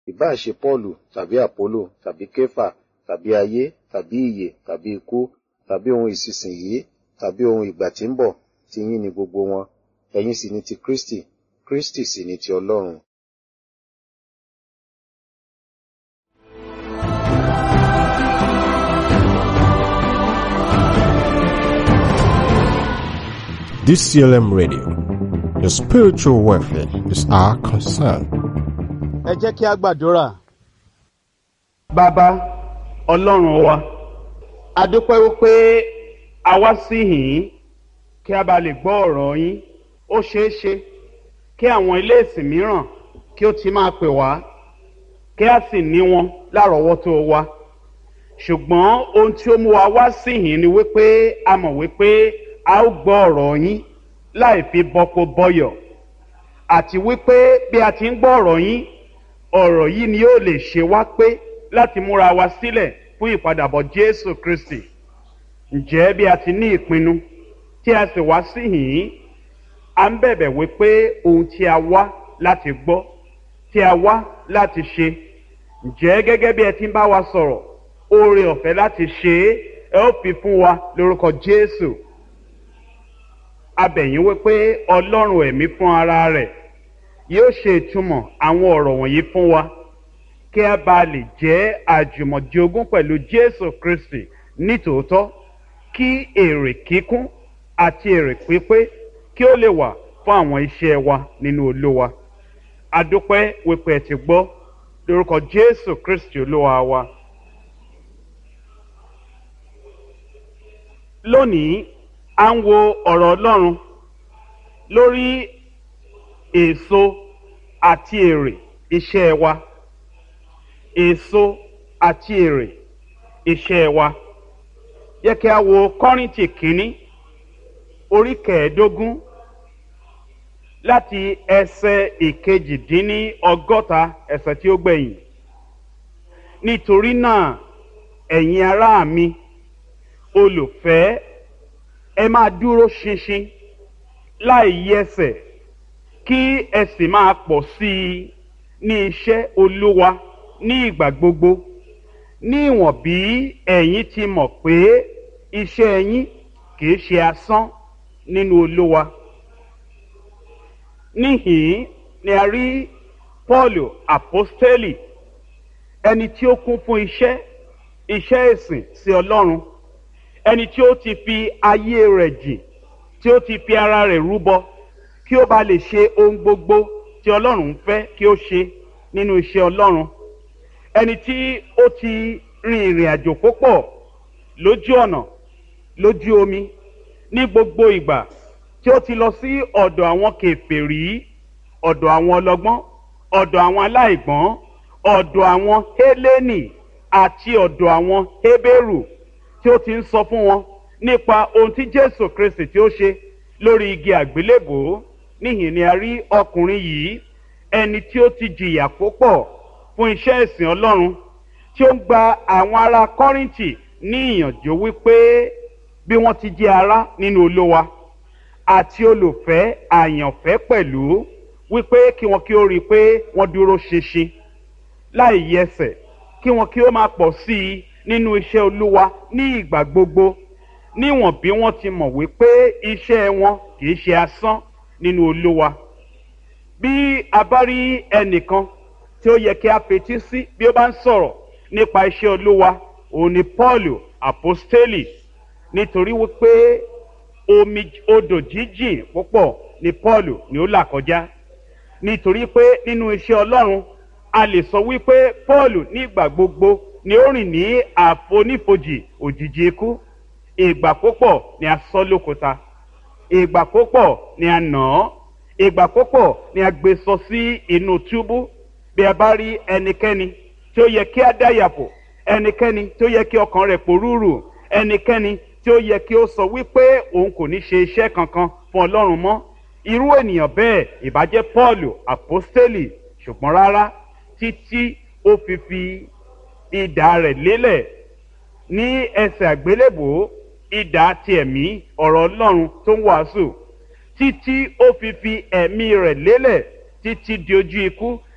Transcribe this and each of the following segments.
ìbáà ṣe Pọ́ọ̀lù tàbí Àpólò tàbí Kéfà tàbí ayé tàbí ìyè tàbí ikú tàbí ohun ìsinsìnyí tàbí ohun ìgbà tí ń bọ̀ ti yín ni gbogbo wọn ẹ̀yin sì ni ti Kristi Kristi sì ni ti Ọlọ́run. DCLM Radio. Your spiritual welfare is our concern. ẹ jẹ́ kí a gbàdúrà. bàbá ọlọ́run wa a dúpẹ́ wípé a wá sí yìnyín kí a bá lè gbọ́ ọ̀rọ̀ yín ó ṣeé ṣe kí àwọn ilé ìsìn mìíràn kí ó ti máa pè wá kí a sì ní wọn lárọ̀ọ́wọ́tó wa ṣùgbọ́n ohun tí ó mú wa wá sí yìnyín ni wípé a mọ̀ wípé a ó gbọ́ ọ̀rọ̀ yín láì fi bọ́kó bọ́yọ̀ àti wípé bí a ti ń gbọ́ ọ̀rọ̀ yín ọ̀rọ̀ yìí ni yóò lè ṣe wá pé láti múra wa sílẹ̀ fún ìpadàbọ̀ Jésù Kristi ǹjẹ́ bí a ti ní ìpinnu tí a sì wá sí yìnyín a ń bẹ̀bẹ̀ wípé ohun tí a wá láti gbọ́ tí a wá láti ṣe ǹjẹ́ gẹ́gẹ́ bí ẹ ti ń bá wa sọ̀rọ̀ oore ọ̀fẹ́ láti ṣe é ẹ ó fi fún wa lórúkọ Jésù abẹ̀yìn wípé Ọlọ́run ẹ̀mí fún ara rẹ̀ yóò ṣe ìtumọ̀ àwọn ọ̀rọ̀ wọ̀nyí fún wa kí a bá lè jẹ́ àjùmọ̀jogún pẹ̀lú Jésù Kristi nítòótọ́ kí èrè kíkún àti èrè pípé kí ó lè wà fún àwọn iṣẹ́ wa nínú Olúwa adúpẹ́ wípé ẹ ti gbọ́ lórúkọ Jésù Kristi Olúwa wa. lónìí à ń wo ọ̀rọ̀ Ọlọ́run lórí èso àti èrè iṣẹ́ wa èso àti èrè iṣẹ́ wa yẹ kí a wo Kọ́ríńtì kínní orí kẹẹ̀ẹ́dógún láti ẹsẹ̀ ìkejìdínní ọgọ́ta ẹsẹ̀ tí ó gbẹ̀yìn nítorí náà ẹ̀yin ará mi olùfẹ́ ẹ máa dúró ṣinṣin láì yẹsẹ̀ kí ẹ sì máa pọ̀ sí i ní iṣẹ́ olúwa ní ìgbà gbogbo ní ìwọ̀n bí ẹ̀yin ti mọ̀ pé iṣẹ́ yín kìí ṣe asán nínú olúwa. níhìn ni a rí Pọ́ọ̀lù àpọ́stélì ẹni tí ó kún fún iṣẹ́ iṣẹ́ ìsìn sí Ọlọ́run ẹni tí ó ti fi ayé rẹ̀ jìn tí ó ti fi ara rẹ̀ rúbọ kí ó bá lè ṣe ohun gbogbo tí ọlọ́run ń fẹ́ kí ó ṣe nínú iṣẹ́ ọlọ́run ẹni tí ó ti rin ìrìn àjò púpọ̀ lójú ọ̀nà lójú omi ní gbogbo ìgbà tí ó ti lọ sí ọ̀dọ̀ àwọn kèfèrí ọ̀dọ̀ àwọn ọlọ́gbọ́n ọ̀dọ̀ àwọn aláìgbọ́n ọ̀dọ̀ àwọn hélénì àti ọ̀dọ̀ àwọn hébérù tí ó ti ń sọ fún wọn nípa ohun tí jésù kristi tí ó ṣe lórí igi àgbélébòó níhìn ni a rí ọkùnrin yìí ẹni tí ó ti jìyà púpọ̀ fún iṣẹ́ ìsìn ọlọ́run tí ó ń gba àwọn ará kọ́rìntì ní ìyànjú wípé bí wọ́n ti jẹ́ ará nínú olówa àti olùfẹ́ àyànfẹ́ pẹ̀lú wípé kí wọn kí ó rí i pé wọ́n dúró ṣinṣin láì yẹsẹ̀ kí wọn kí ó máa pọ̀ sí i nínú iṣẹ́ olúwa ní ìgbà gbogbo níwọ̀n bí wọ́n ti mọ̀ wípé iṣẹ́ wọn kìí ṣe asán nínú olúwa bí a bá rí ẹnìkan tí ó yẹ kí a fetí sí bí ó bá ń sọ̀rọ̀ nípa iṣẹ́ olúwa òun ni Pọ́ọ̀lù àpọ́stélì nítorí wípé omi odò jíjìn púpọ̀ ni Pọ́ọ̀lù ni ó là kọjá nítorí pé nínú iṣẹ́ ọlọ́run a lè sọ wípé Pọ́ọ̀lù nígbà gbogbo ni ó rìn ní àfonífojì òjìji ikú ìgbà púpọ̀ ni a sọ lókúta ìgbà púpọ̀ ni a nà án ìgbà púpọ̀ ni a gbé sọ sí inú túbú bí a bá rí ẹnikẹ́ni tí ó yẹ kí a dáyàpò ẹnikẹ́ni tí ó yẹ kí ọkàn rẹ̀ pòrúurù ẹnikẹ́ni tí ó yẹ kí ó sọ wípé òun kò ní ṣe iṣẹ́ kankan fún ọlọ́run mọ́ irú ènìyàn bẹ́ẹ̀ ìbájẹ́ Pọ́ọ̀lù àpọ́stélì ṣùgbọ́n rárá títí ó fi fi idà rẹ̀ lélẹ̀ ní ẹsẹ̀ àgbélébòó idà ti ẹ̀mí ọ̀rọ̀ ọlọ́run tó ń wàásù títí ó fi fi ẹ̀mí rẹ̀ lélẹ̀ títí di ojú ikú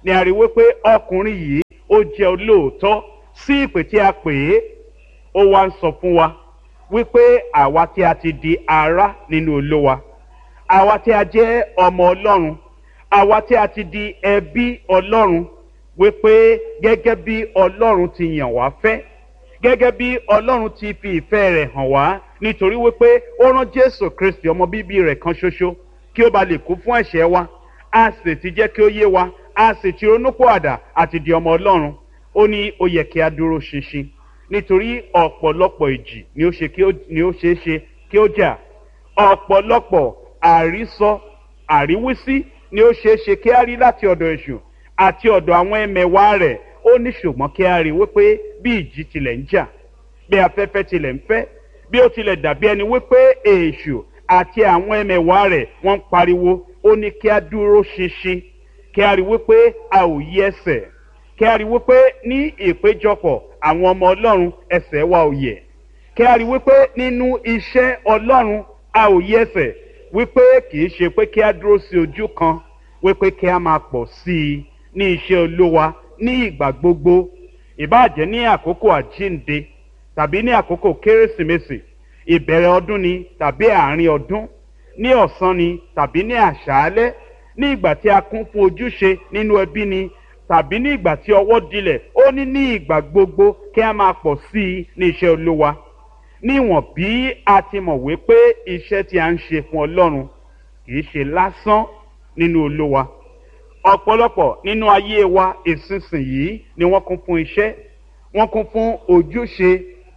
ni a rí wípé ọkùnrin yìí ó jẹ́ olóòótọ́ sí ìpè tí a pè é ó wá ń sọ fún wa wípé àwa tí a ti di ará nínú olówa àwa tí a jẹ́ ọmọ ọlọ́run àwa tí a ti di ẹbí ọlọ́run wípé gẹ́gẹ́ bí ọlọ́run ti yàn wá fẹ́ gẹ́gẹ́ bí ọlọ́run ti fi ìfẹ́ rẹ̀ hàn wá nítorí wípé ó rán jésù kristi ọmọ bíbí rẹ̀ kan ṣoṣo kí ó ba lè kú fún ẹ̀ṣẹ̀ wa a sì ti jẹ́ kí ó yé wa a sì ti ronúpọ̀ àdá àti di ọmọ ọlọ́run ó ní ó yẹ kí a dúró ṣinṣin nítorí ọ̀pọ̀lọpọ̀ ìjì ni ó ṣe kí ó ni ó ṣeé ṣe kí ó jà ọ̀pọ̀lọpọ̀ àrísọ àríwísí ni ó ṣeé ṣe kí á rí láti ọ̀dọ̀ èṣù àti ọ̀dọ̀ àwọn ẹmẹ̀wá rẹ̀ ó ní ṣùgbọ́n kí á rí wípé bí ìjì tilẹ̀ ń jà bí afẹ́fẹ́ tilẹ̀ ń fẹ́ bí ó tilẹ̀ dàbí ẹni wípé èṣù àti àwọn ẹmẹ̀wá rẹ̀ wọ́n ń pariwo ó ní kí á dúró ṣinṣin kí á rí wípé a ò yí ẹsẹ̀ kí á rí wípé ní ìpéjọpọ̀ àwọn ọmọ ọlọ́run ẹsẹ̀ wa ò yẹ̀ kí á rí wípé nínú iṣẹ́ ọlọ́run a ò yí ẹsẹ̀ wípé kì í ṣe pé kí á dúró sí ojú kan wípé kí á máa pọ̀ sí i ní iṣẹ́ olówa ní ìgbà gbogbo ìbáàjẹ́ ní àkókò àjínde tàbí ní àkókò kérésìmesì ìbẹ̀rẹ̀ ọdún ni tàbí àárín ọdún ní ọ̀sán ni tàbí ní àṣálẹ́ ní ìgbà tí a kún fún ojúṣe nínú ẹbí ni tàbí ní ìgbà tí ọwọ́ dilẹ̀ ó ní ní ìgbà gbogbo kí a máa pọ̀ sí i ní iṣẹ́ olówa níwọ̀n bí a ti mọ̀ wípé iṣẹ́ tí a ń ṣe fún ọlọ́run kì í ṣe lásán nínú olówa ọ̀pọ̀lọpọ̀ nínú ayé wa ìsinsìnyí ni wọ́n kún fún iṣẹ́ wọ́n kún fún ojúṣe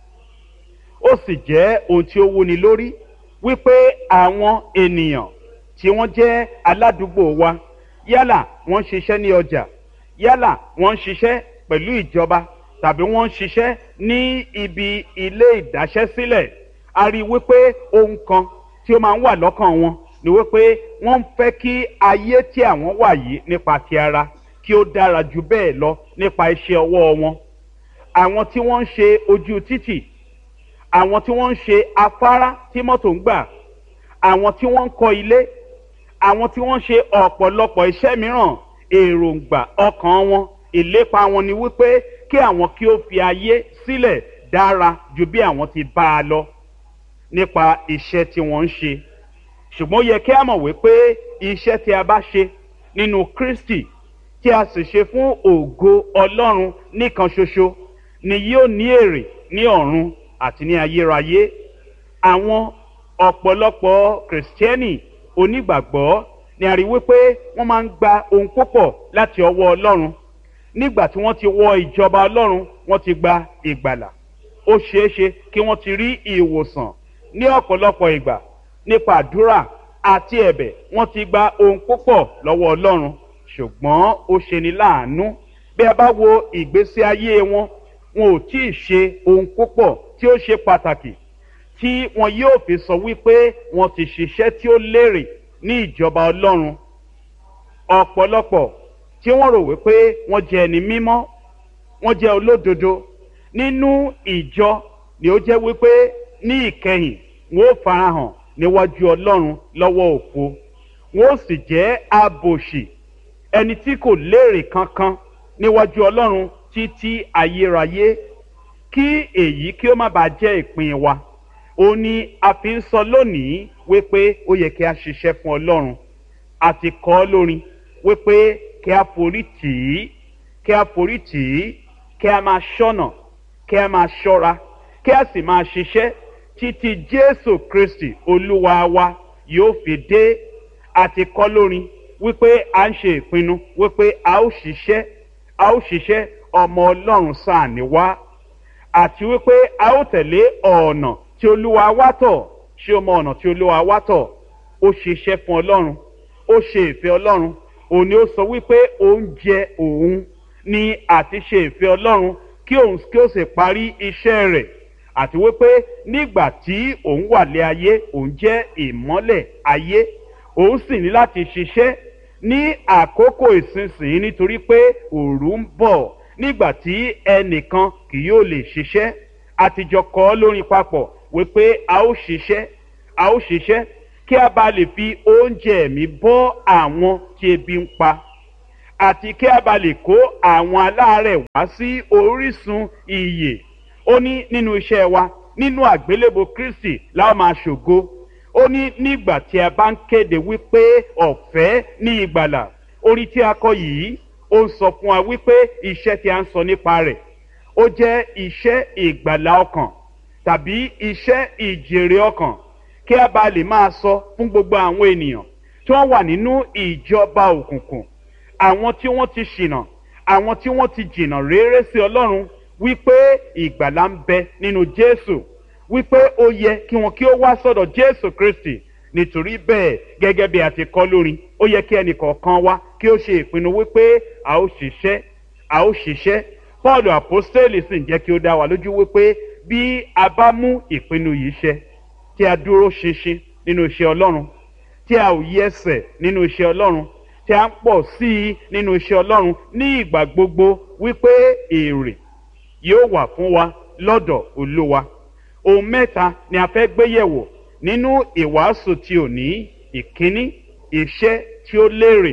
ó sì jẹ́ ohun tí ó wúni lórí wípé àwọn ènìyàn tí wọ́n jẹ́ aládùúgbò wa yálà wọ́n ń ṣiṣẹ́ ní ọjà yálà wọ́n ń ṣiṣẹ́ pẹ̀lú ìjọba tàbí wọ́n ń ṣiṣẹ́ ní ibi ilé ìdáṣẹ́sílẹ̀ a rí i wípé ohun kan tí ó máa ń wà lọ́kàn wọn ni wípé wọ́n ń fẹ́ kí ayé tí àwọn wà yìí nípa ti ara kí ó dára ju bẹ́ẹ̀ lọ nípa iṣẹ́ ọwọ́ wọn àwọn tí wọ́n ń ṣe ojú títì àwọn tí wọ́n ń ṣe afárá tí mọ́tò ń gbà àwọn tí wọ́n ń kọ́ ilé àwọn tí wọ́n ń ṣe ọ̀pọ̀lọpọ̀ iṣẹ́ mìíràn èròǹgbà ọkàn wọn ìlépa wọn ni wípé kí àwọn kí ó fi ayé sílẹ̀ dára ju bí àwọn ti bá a lọ nípa iṣẹ́ tí wọ́n ń ṣe ṣùgbọ́n ó yẹ kí a mọ̀ wípé iṣẹ́ tí a bá ṣe nínú kristi tí a sì ṣe fún ògo ọlọ́run nìkan ṣoṣo ni yóò ní èrè ní ọ̀run àti ní ayérayé àwọn ọ̀pọ̀lọpọ̀ kìrìsìtẹ́nì onígbàgbọ́ ni a rí wípé wọ́n máa ń gba ohun púpọ̀ láti ọwọ́ ọlọ́run nígbà tí wọ́n ti wọ ìjọba ọlọ́run wọ́n ti gba ìgbàlà ó ṣeéṣe kí wọ́n ti rí ìwòsàn ní ọ̀pọ̀lọpọ̀ ìgbà nípa àdúrà àti ẹ̀bẹ̀ wọ́n ti gba ohun púpọ̀ lọ́wọ́ ọlọ́run ṣùgbọ́n ó ṣeni láàánú bí a bá wo ìgbésí ayé wọn wọn ò tí ì ṣe ohun púpọ̀ tí ó ṣe pàtàkì tí wọn yóò fi sọ wípé wọn ti ṣiṣẹ́ tí ó lérè ní ìjọba ọlọ́run ọ̀pọ̀lọpọ̀ tí wọ́n rò wípé wọ́n jẹ́ ẹni mímọ́ wọ́n jẹ́ olódodo nínú ìjọ ni ó jẹ́ wípé ní ìkẹyìn wọn ó farahàn níwájú ọlọ́run lọ́wọ́ òfo wọn ó sì jẹ́ abòṣì ẹni tí kò léèrè kankan níwájú ọlọ́run títí ayérayé kí èyí kí ó má bàa jẹ́ ìpín wa ó ní a fi ń sọ lónìí wípé ó yẹ kí a ṣiṣẹ́ fún ọlọ́run àti kọ́ lórin wípé kí a forí tì í kí a forí tì í kí a máa ṣọ́nà kí a máa ṣọ́ra kí a sì máa ṣiṣẹ́ títí jésù kristi olúwa wa yóò fi dé àti kọ́ lórin wípé a ń ṣe ìpinnu wípé a ó ṣiṣẹ́ a ó ṣiṣẹ́ ọmọ ọlọ́run sáà ní wá àti wípé a ó tẹ̀lé ọ̀nà tí olúwa wá tọ̀ ṣé o mọ ọ̀nà tí olúwa wá tọ̀ ó ṣiṣẹ́ fún ọlọ́run ó ṣe ìfẹ́ ọlọ́run òun ni ó sọ wípé oúnjẹ òun ni àti ṣe ìfẹ́ ọlọ́run kí òun kí ó sì parí iṣẹ́ rẹ̀ àti wípé nígbà tí òun wà lé ayé òun jẹ́ ìmọ́lẹ̀ ayé òun sì ní láti ṣiṣẹ́ ní àkókò ìsinsìnyí nítorí pé òru ń bọ̀ nígbà tí ẹnìkan kì yóò lè ṣiṣẹ́ àtijọ́ kọ́ lórin papọ̀ wípé a ó ṣiṣẹ́ a ó ṣiṣẹ́ kí a bá lè fi oúnjẹ ẹ̀mí bọ́ àwọn tí ebi ń pa àti kí a bá lè kó àwọn aláàárẹ̀ wá sí orísun ìyè ó ní nínú iṣẹ́ wa nínú àgbélébò kristi la máa ṣògo ó ní nígbà tí a bá ń kéde wípé ọ̀fẹ́ ní ìgbàlà orí tí a kọ yìí ó ń sọ fún wa wípé iṣẹ́ tí a ń sọ nípa rẹ̀ ó jẹ́ iṣẹ́ ìgbàlà ọkàn tàbí iṣẹ́ ìjèrè ọkàn kí a bá lè máa sọ fún gbogbo àwọn ènìyàn tí wọ́n wà nínú ìjọba òkùnkùn àwọn tí wọ́n ti ṣìnà àwọn tí wọ́n ti jìnà réré sí ọlọ́run wípé ìgbàlà ń bẹ nínú jésù wípé ó yẹ kí wọn kí ó wá sọ́dọ̀ jésù kristi nítorí bẹ́ẹ̀ gẹ́gẹ́ bí a ti kọ́ lórin ó yẹ kí ẹnìkọ̀ọ̀kan wá kí ó ṣe ìpinnu wípé a ó ṣiṣẹ́ a ó ṣiṣẹ́ paul apostoli sì ń jẹ́ kí ó dá wa lójú wípé bí a bá mú ìpinnu yìí ṣẹ tí a dúró ṣinṣin nínú iṣẹ́ ọlọ́run tí a ò yí ẹsẹ̀ nínú iṣẹ́ ọlọ́run tí a ń pọ̀ sí i nínú iṣẹ́ ọlọ́run ní ìgbà gbogbo wípé èrè yóò wà fún wa lọ́dọ̀ olúwa ohun mẹ́ta ni a fẹ́ gbé yẹ̀wò nínú ìwàásù tí ò ní ìkíní iṣẹ́ tí ó lérè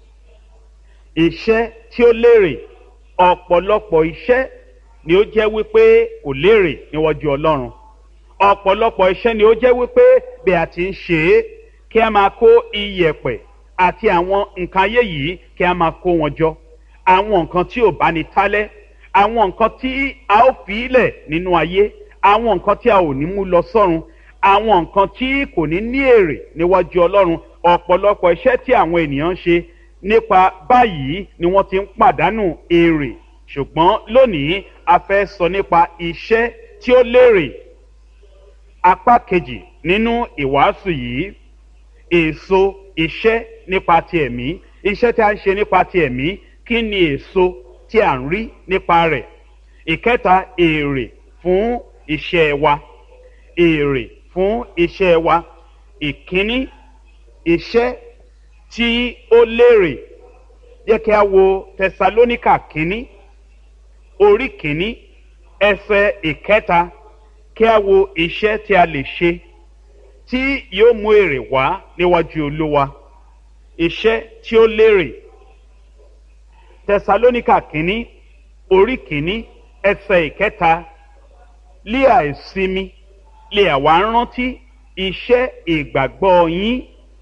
iṣẹ́ tí ó lérè ọ̀pọ̀lọpọ̀ iṣẹ́ ni ó jẹ́ wípé kò lérè níwájú ọlọ́run ọ̀pọ̀lọpọ̀ iṣẹ́ ni ó jẹ́ wípé bí a ti ń ṣe é kí a máa kó iyẹ̀pẹ̀ àti àwọn nǹkan ayé yìí kí a máa kó wọn jọ àwọn nǹkan tí ò bá ní tálẹ́ àwọn nǹkan tí a ó fi ilẹ̀ nínú ayé àwọn nǹkan tí a ò ní mú lọ sọ́run àwọn nǹkan tí kò ní ní èrè níwájú ọlọ́run ọ̀pọ̀lọpọ̀ iṣẹ́ tí àwọn ènìyàn ń ṣe nípa báyìí ni wọ́n ti ń pàdánù èrè ṣùgbọ́n lónìí a fẹ́ sọ nípa iṣẹ́ tí ó lérè apá kejì nínú ìwàásù yìí èso iṣẹ́ nípa ti ẹ̀mí iṣẹ́ tí a ń ṣe nípa ti ẹ̀mí kí ni èso tí a ń rí nípa rẹ̀ ìkẹta èrè fún iṣẹ́ wa èrè fún iṣẹ́ wa ìkíní iṣẹ́ tí ó lérè jẹ́ kí a wo tẹsalóníkà kínní orí kínní ẹsẹ̀ ìkẹta kí a wo iṣẹ́ tí a lè ṣe tí yóò mú èrè wá níwájú olúwa iṣẹ́ tí ó lérè tẹsalóníkà kínní orí kínní ẹsẹ̀ ìkẹta lé àìsinmi lè àwa rántí iṣẹ́ ìgbàgbọ́ yín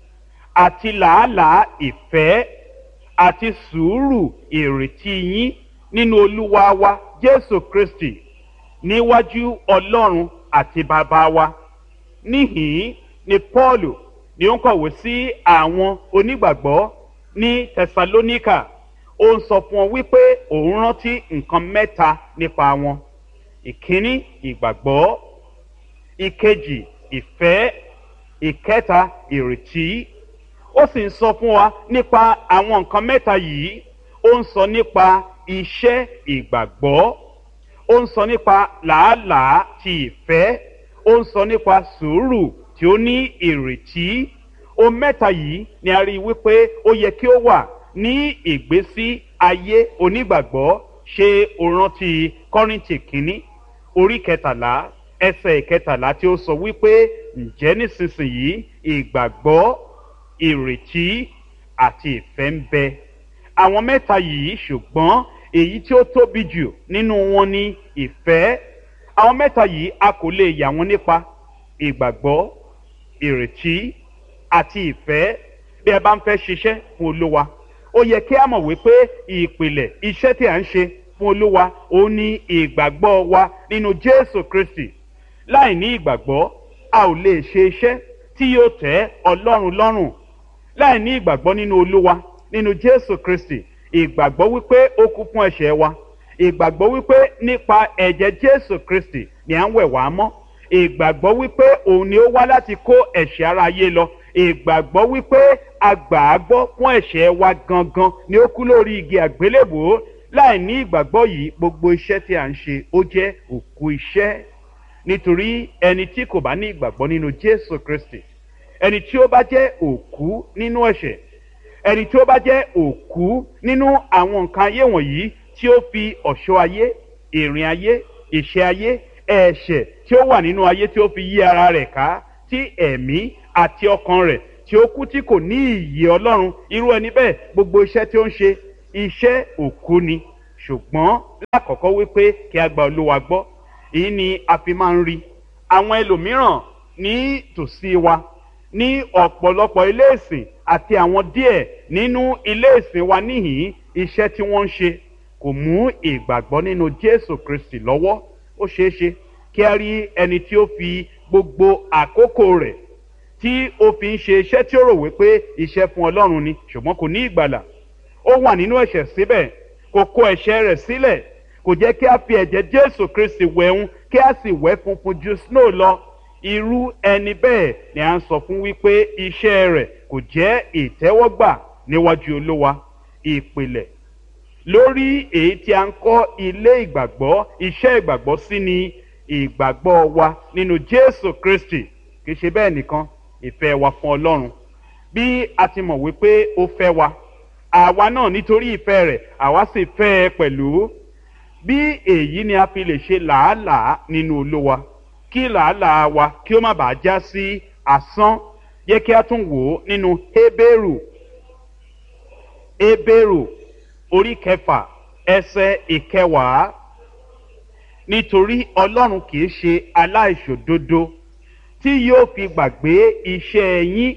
àti làálàá ìfẹ́ àti sùúrù ìrètí yín nínú olúwa wa jésù kristi níwájú ọlọ́run àti bàbá wa níhìn ni paulu ni ó ń kọ̀wé sí àwọn onígbàgbọ́ ní tẹsalóníkà ó ń sọ fún ọ wípé òun rántí nǹkan mẹ́ta nípa wọn ìkíní ìgbàgbọ́ ìkejì ìfẹ́ ìkẹta ìrètí ó sì ń sọ fún wa nípa àwọn nǹkan mẹ́ta yìí ó ń sọ nípa iṣẹ́ ìgbàgbọ́ ó ń sọ nípa làálàá ti ìfẹ́ ó ń sọ nípa sùúrù tí ó ní ìrètí ohun mẹ́ta yìí ni a rí i wípé ó yẹ kí ó wà ní ìgbésí ayé onígbàgbọ́ ṣe òrántí kọ́rìntì kínní orí kẹtàlá ẹsẹ̀ ìkẹtàlá tí ó sọ wípé ǹjẹ́ nísinsìnyí ìgbàgbọ́ ìrètí àti ìfẹ́ ń bẹ àwọn mẹ́ta yìí ṣùgbọ́n èyí tí ó tóbi jù nínú wọn ni ìfẹ́ àwọn mẹ́ta yìí a kò lè yà wọ́n nípa ìgbàgbọ́ ìrètí àti ìfẹ́ bí ẹ bá ń fẹ́ ṣiṣẹ́ fún olúwa ó yẹ kí a mọ̀ wípé ìpìlẹ̀ iṣẹ́ tí à ń ṣe fún olúwa ó ní ìgbàgbọ́ wa nínú jésù kristi láì ní ìgbàgbọ́ a ò lè ṣe iṣẹ́ tí yóò tẹ́ ọlọ́run lọ́rùn láì ní ìgbàgbọ́ nínú olúwa nínú jésù kristi ìgbàgbọ́ wípé ó kú fún ẹ̀ṣẹ̀ wa ìgbàgbọ́ wípé nípa ẹ̀jẹ̀ jésù kristi ni à ń wẹ̀ wá mọ́ ìgbàgbọ́ wípé òun ni ó wá láti kó ẹ̀ṣẹ̀ ara ayé lọ ìgbàgbọ́ wípé agbàágbọ́ fún ẹ̀ṣẹ̀ wa gangan ni ó kú lórí igi àgbélébòó láì ní ìgbàgbọ́ yìí gbogbo iṣẹ́ tí à ń ṣe ó jẹ́ òkú iṣẹ́ nítorí ẹni tí kò bá ní ìgbàgbọ́ nínú jésù kristi ẹni tí ó bá jẹ́ òkú nínú ẹ̀ṣẹ̀ ẹni tí ó bá jẹ́ òkú nínú àwọn nǹkan ayé wọ̀nyí tí ó fi ọ̀ṣọ́ ayé ìrìn ayé ìṣe ayé ẹ̀ṣẹ̀ tí ó wà nínú ayé tí ó fi yí ara rẹ̀ ká tí ẹ̀mí àti ọkàn rẹ̀ tí ó kú tí kò ní ìyè ọlọ́run irú ẹni bẹ́ẹ̀ gbogbo iṣẹ́ tí ó ń ṣe iṣẹ́ òkú ni ṣùgbọ́n lákọ̀ọ́kọ́ wípé kí a gba olúwa gbọ́ èyí ni a fi máa ń rí àwọn ẹlòmíràn ní tòsí wa ní ọ̀pọ̀lọpọ̀ ilé ìsìn àti àwọn díẹ̀ nínú ilé ìsìn wa níhìn iṣẹ́ tí wọ́n ń ṣe kò mú ìgbàgbọ́ nínú jésù kristi lọ́wọ́ ó ṣeé ṣe kí a rí ẹni tí ó fi gbogbo àkókò rẹ̀ tí ó fi ń ṣe iṣẹ́ tí ó rò wípé iṣẹ́ fún ọlọ́run ni ṣùgbọ́n kò ní ìgbàlà ó wà nínú ẹ̀ṣẹ̀ síbẹ̀ kò kó ẹ̀ṣẹ̀ rẹ̀ sílẹ̀ kò jẹ́ kí a fi ẹ̀jẹ̀ jésù kristi wẹ̀hún kí a sì wẹ̀ funfun ju snow lọ irú ẹni bẹ́ẹ̀ ni à ń sọ fún wípé iṣẹ́ rẹ̀ kò jẹ́ ìtẹ́wọ́gbà níwájú olówa ìpìlẹ̀ lórí èyí tí a ń kọ́ ilé ìgbàgbọ́ iṣẹ́ ìgbàgbọ́ sí ni ìgbàgbọ́ wa nínú jésù kristi kì í ṣe bẹ́ẹ̀ nìkan ìfẹ́ wa fún ọlọ́run bí a ti mọ̀ wípé ó fẹ́ wa àwa náà nítorí ìfẹ́ rẹ̀ àwa sì fẹ́ ẹ pẹ̀lú bí èyí ni a fi lè ṣe làálàá nínú olówa kí làálàá wa kí ó má bàa já sí asán yẹ kí a tún wò ó nínú hébérù hébérù orí kẹfà ẹsẹ ìkẹwàá nítorí ọlọ́run kì í ṣe aláìṣòdodo tí yóò fi gbàgbé iṣẹ́ yín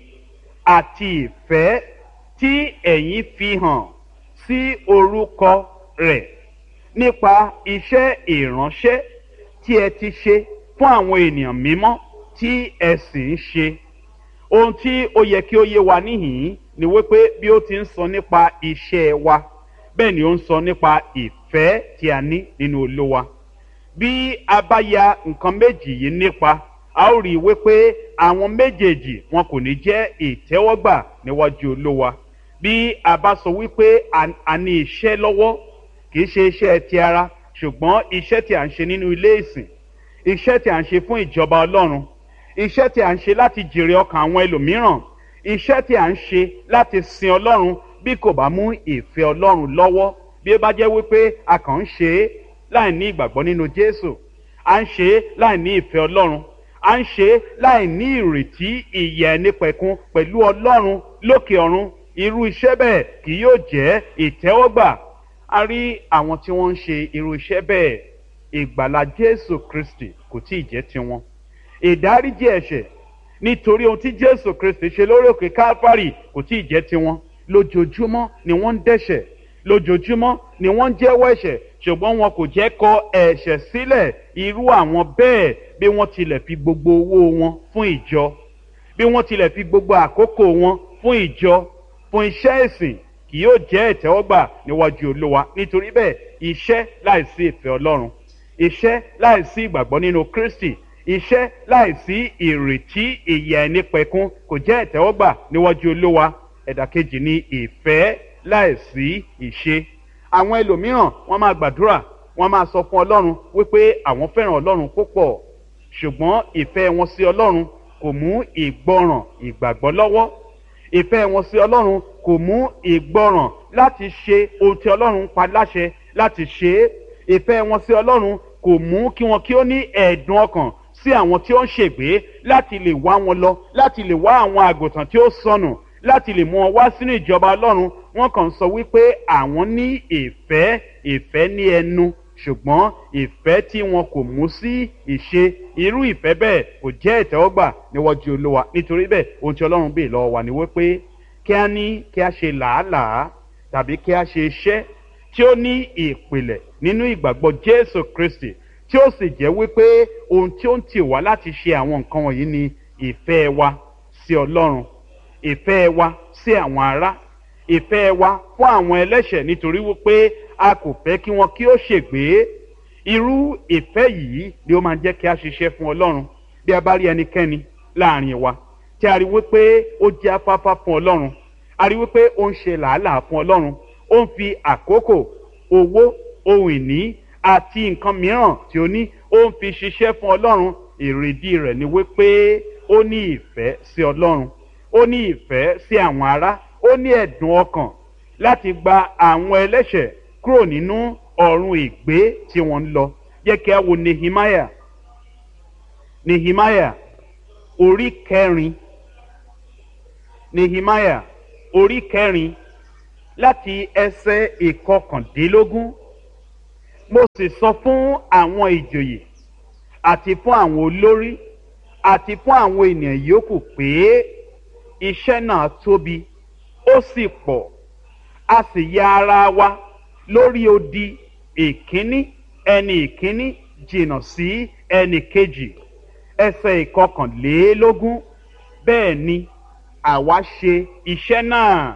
àti ìfẹ́ tí ẹ̀yin fi hàn sí orúkọ rẹ̀ nípa iṣẹ́ ìránṣẹ́ tí ẹ ti ṣe fún àwọn ènìyàn mímọ́ tí ẹ sì ń ṣe ohun tí ó yẹ kí ó yé wa níhìn-ín ni wípé bí ó ti ń sọ nípa iṣẹ́ wa bẹ́ẹ̀ ni ó ń sọ nípa ìfẹ́ tí a ní nínú olówa bí a bá ya nǹkan méjì yìí nípa a ó rí i wípé àwọn méjèèjì wọn kò ní jẹ́ ìtẹ́wọ́gbà níwájú olówa bí a bá sọ wípé a ní iṣẹ́ lọ́wọ́ kì í ṣe iṣẹ́ ti ara ṣùgbọ́n iṣẹ́ tí a ń ṣe nínú ilé ìsìn iṣẹ́ tí a ń ṣe fún ìjọba ọlọ́run iṣẹ́ tí a ń ṣe láti jèrè ọkàn àwọn ẹlòmíràn iṣẹ́ tí a ń ṣe láti sin ọlọ́run bí kò bá mú ìfẹ́ ọlọ́run lọ́wọ́ bí ó bá jẹ́ wípé a kàn ń ṣe é láì ní ìgbàgbọ́ nínú jésù à ń ṣe é láì ní ìfẹ́ ọlọ́run à ń ṣe é láì ní ìrètí ìyè ẹnipẹ̀kun pẹ̀lú ọlọ́run lókè ọ̀run irú iṣẹ́ bẹ́ẹ̀ kì yóò jẹ́ ìtẹ́wọ́gbà a rí àwọn tí wọ́n ń ṣe irú iṣẹ́ bẹ́ẹ̀ ìgbàlá jésù kristi kò tí ì jẹ́ tiwọn ìdáríjì ẹ̀ṣẹ̀ nítorí ohun tí jésù kristi ṣe lórí òkè calvary kò tí ì jẹ́ tiwọn lójoojúmọ́ ni wọ́n ń dẹ́ṣẹ̀ lójoojúmọ́ ni wọ́n ń jẹ́wọ́ ẹ̀ṣẹ̀ ṣùgbọ́n wọn kò jẹ́ kọ ẹ̀ṣẹ̀ sílẹ̀ irú àwọn bẹ́ẹ̀ bí wọ́n tilẹ̀ fi gbogbo owó wọn fún ìjọ bí wọ́n tilẹ̀ fi gbogbo àkókò wọn fún ìjọ fún iṣẹ́ ìsìn kì yóò jẹ́ ìtẹ́wọ́gbà níwájú olówa nítorí bẹ́ẹ̀ iṣẹ́ láìsí ìfẹ́ ọlọ́run iṣẹ́ láìsí ìgbàgbọ́ nínú kristi iṣẹ́ láìsí ìrètí ìyà ẹni pẹ̀kun kò jẹ́ ìtẹ́wọ́gbà níwájú olówa ẹ̀dà kejì ni ìfẹ́ láìsí ìṣe àwọn ẹlòmíràn wọ́n máa gbàdúrà wọ́n máa sọ fún ọlọ́run wípé àwọn fẹ́ràn ọlọ́run púpọ̀ ṣùgbọ́n ìfẹ́ wọn sí ọlọ́run kò mú ìgbọràn ìgbàgbọ́ lọ́wọ́ ìfẹ́ wọn sí ọlọ́run kò mú ìgbọràn láti ṣe ohun tí ọlọ́run pa láṣẹ láti ṣe é ìfẹ́ wọn sí ọlọ́run kò mú kí wọn kí ó ní ẹ̀ẹ̀dùn ọkàn sí àwọn tí ó ń ṣègbé láti lè wá wọn lọ láti lè wá àwọn àgùntàn tí ó sọnù láti lè mú wọn wá sínú ìjọba ọlọ́run wọn kàn sọ wípé àwọn ní ìfẹ́ ìfẹ́ ní ẹnu ṣùgbọ́n ìfẹ́ tí wọn kò mú sí ìṣe irú ìfẹ́ bẹ́ẹ̀ kò jẹ́ ìtẹ́wọ́gbà níwájú olúwa nítorí bẹ́ẹ̀ ohun tí ọlọ́run bèè lọ́wọ́ wa ni wípé kí a ní kí a ṣe làálàá tàbí kí a ṣe iṣẹ́ tí ó ní ìpìlẹ̀ nínú ìgbàgbọ́ jésù kristi tí ó sì jẹ́ wípé ohun tí ó ń tì wá láti ṣe àwọn nǹkan wọ̀nyí ni ìfẹ́ wa sí ọlọ́run ìfẹ́ wa sí àwọn ará ìfẹ́ wa fún àwọn ẹlẹ́ṣẹ̀ nítorí wípé a kò fẹ́ kí wọn kí ó ṣègbé irú ìfẹ́ yìí ni ó máa jẹ́ kí a ṣiṣẹ́ fún ọlọ́run bí a bá rí ẹnikẹ́ni láàrin wa tí a rí wípé ó jẹ́ afáfá fún ọlọ́run a rí wípé ó ń ṣe làálàá fún ọlọ́run ó ń fi àkókò owó ohun ìní àti nǹkan mìíràn tí ó ní ó ń fi ṣiṣẹ́ fún ọlọ́run èrèdí rẹ̀ ni wípé ó ní ìfẹ́ sí ọlọ́run ó ní ìfẹ́ sí àwọn ará ó ní ẹ̀dùn ọkàn láti gba àwọn ẹlẹ́ṣẹ̀ kúrò nínú ọ̀run ìgbé tí wọ́n ń lọ jẹ́ kí a wo nehemiah nehemiah orí kẹrin nehemiah orí kẹrin láti ẹsẹ̀ ìkọkàndínlógún mo sì sọ fún àwọn ìjòyè àti fún àwọn olórí àti fún àwọn ènìyàn yòókù pé iṣẹ́ náà tóbi ó sì pọ̀ a sì ya ara wa lórí odi ìkíní ẹni ìkíní jìnnà sí ẹni kejì ẹsẹ̀ ìkọkànlélógún bẹ́ẹ̀ ni àwa ṣe iṣẹ́ náà